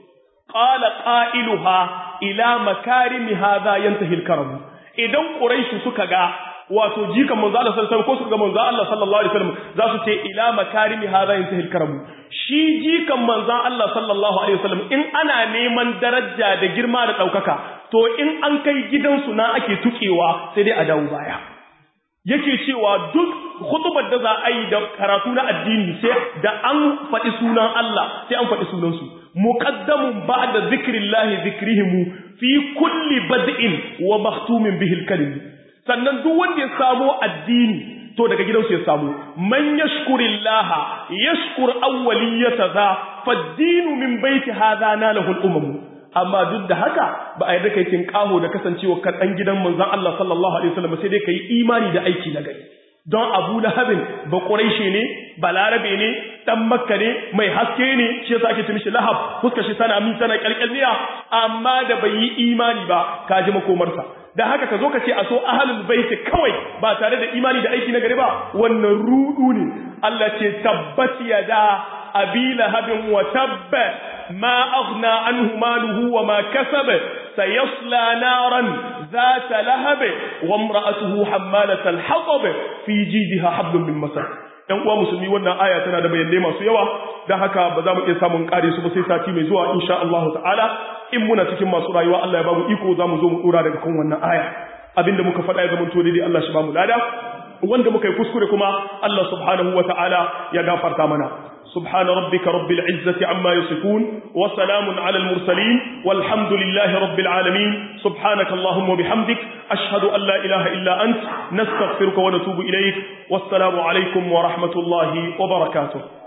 qala qailuha ila makarimi hadha yantahi al-karam idan quraishi suka ga wato jikan manzo Allah sallallahu alaihi wasallam ko suka ga manzo Allah sallallahu alaihi wasallam za su ce ila makarimi hadha yantahi al-karam shi jikan manzo Allah sallallahu alaihi wasallam in ana neman daraja da girma da daukaka to in an kai gidansu na ake tukewa sai dai a dawo baya yake cewa duk khutbar da za a yi da karatu na addini sai da an faɗi sunan Allah sai an faɗi sunansu muqaddamun ba'da zikrillahi zikrihim fi kulli bad'in wa mahtumin bihi al-kalim sannan duk wanda ya samu addini to daga gidansu ya samu man yashkurillaha yashkur awwaliyata za fad-dinu min baiti hadha nalahu al-umam amma duk da haka ba a yarda kai kin kaho da kasancewa kan dan gidan manzon Allah sallallahu alaihi wasallam sai dai kai imani da aiki na gari don Abu Lahabin ba Quraishi ne ba Larabe ne dan Makka ne mai haske ne shi yasa ake ce mishi Lahab fuskar shi tana min tana kalkalniya amma da bai yi imani ba ka ji makomarsa da haka ka zo ka ce a so ahlul bait kawai ba tare da imani da aiki na gari ba wannan rudu ne Allah ce tabbat yada abi lahabin wa tabba ما أغنى عنه ماله وما كسب سيصلى نارا ذات لهب وامرأته حمالة الحطب في جيدها حبل من مسد ‘yan uwa musulmi wannan aya tana da bayanai masu yawa don haka ba za mu iya samun ƙare su ba sai sati mai zuwa insha Allah ta'ala in muna cikin masu rayuwa Allah ya ba mu iko za mu zo mu ɗora daga kan wannan aya abinda muka faɗa ya zama to daidai Allah shi ba mu lada wanda muka yi kuskure kuma Allah subhanahu wa ta'ala ya gafarta mana سبحان ربك رب العزة عما يصفون وسلام على المرسلين والحمد لله رب العالمين سبحانك اللهم وبحمدك أشهد أن لا إله إلا أنت نستغفرك ونتوب إليك والسلام عليكم ورحمة الله وبركاته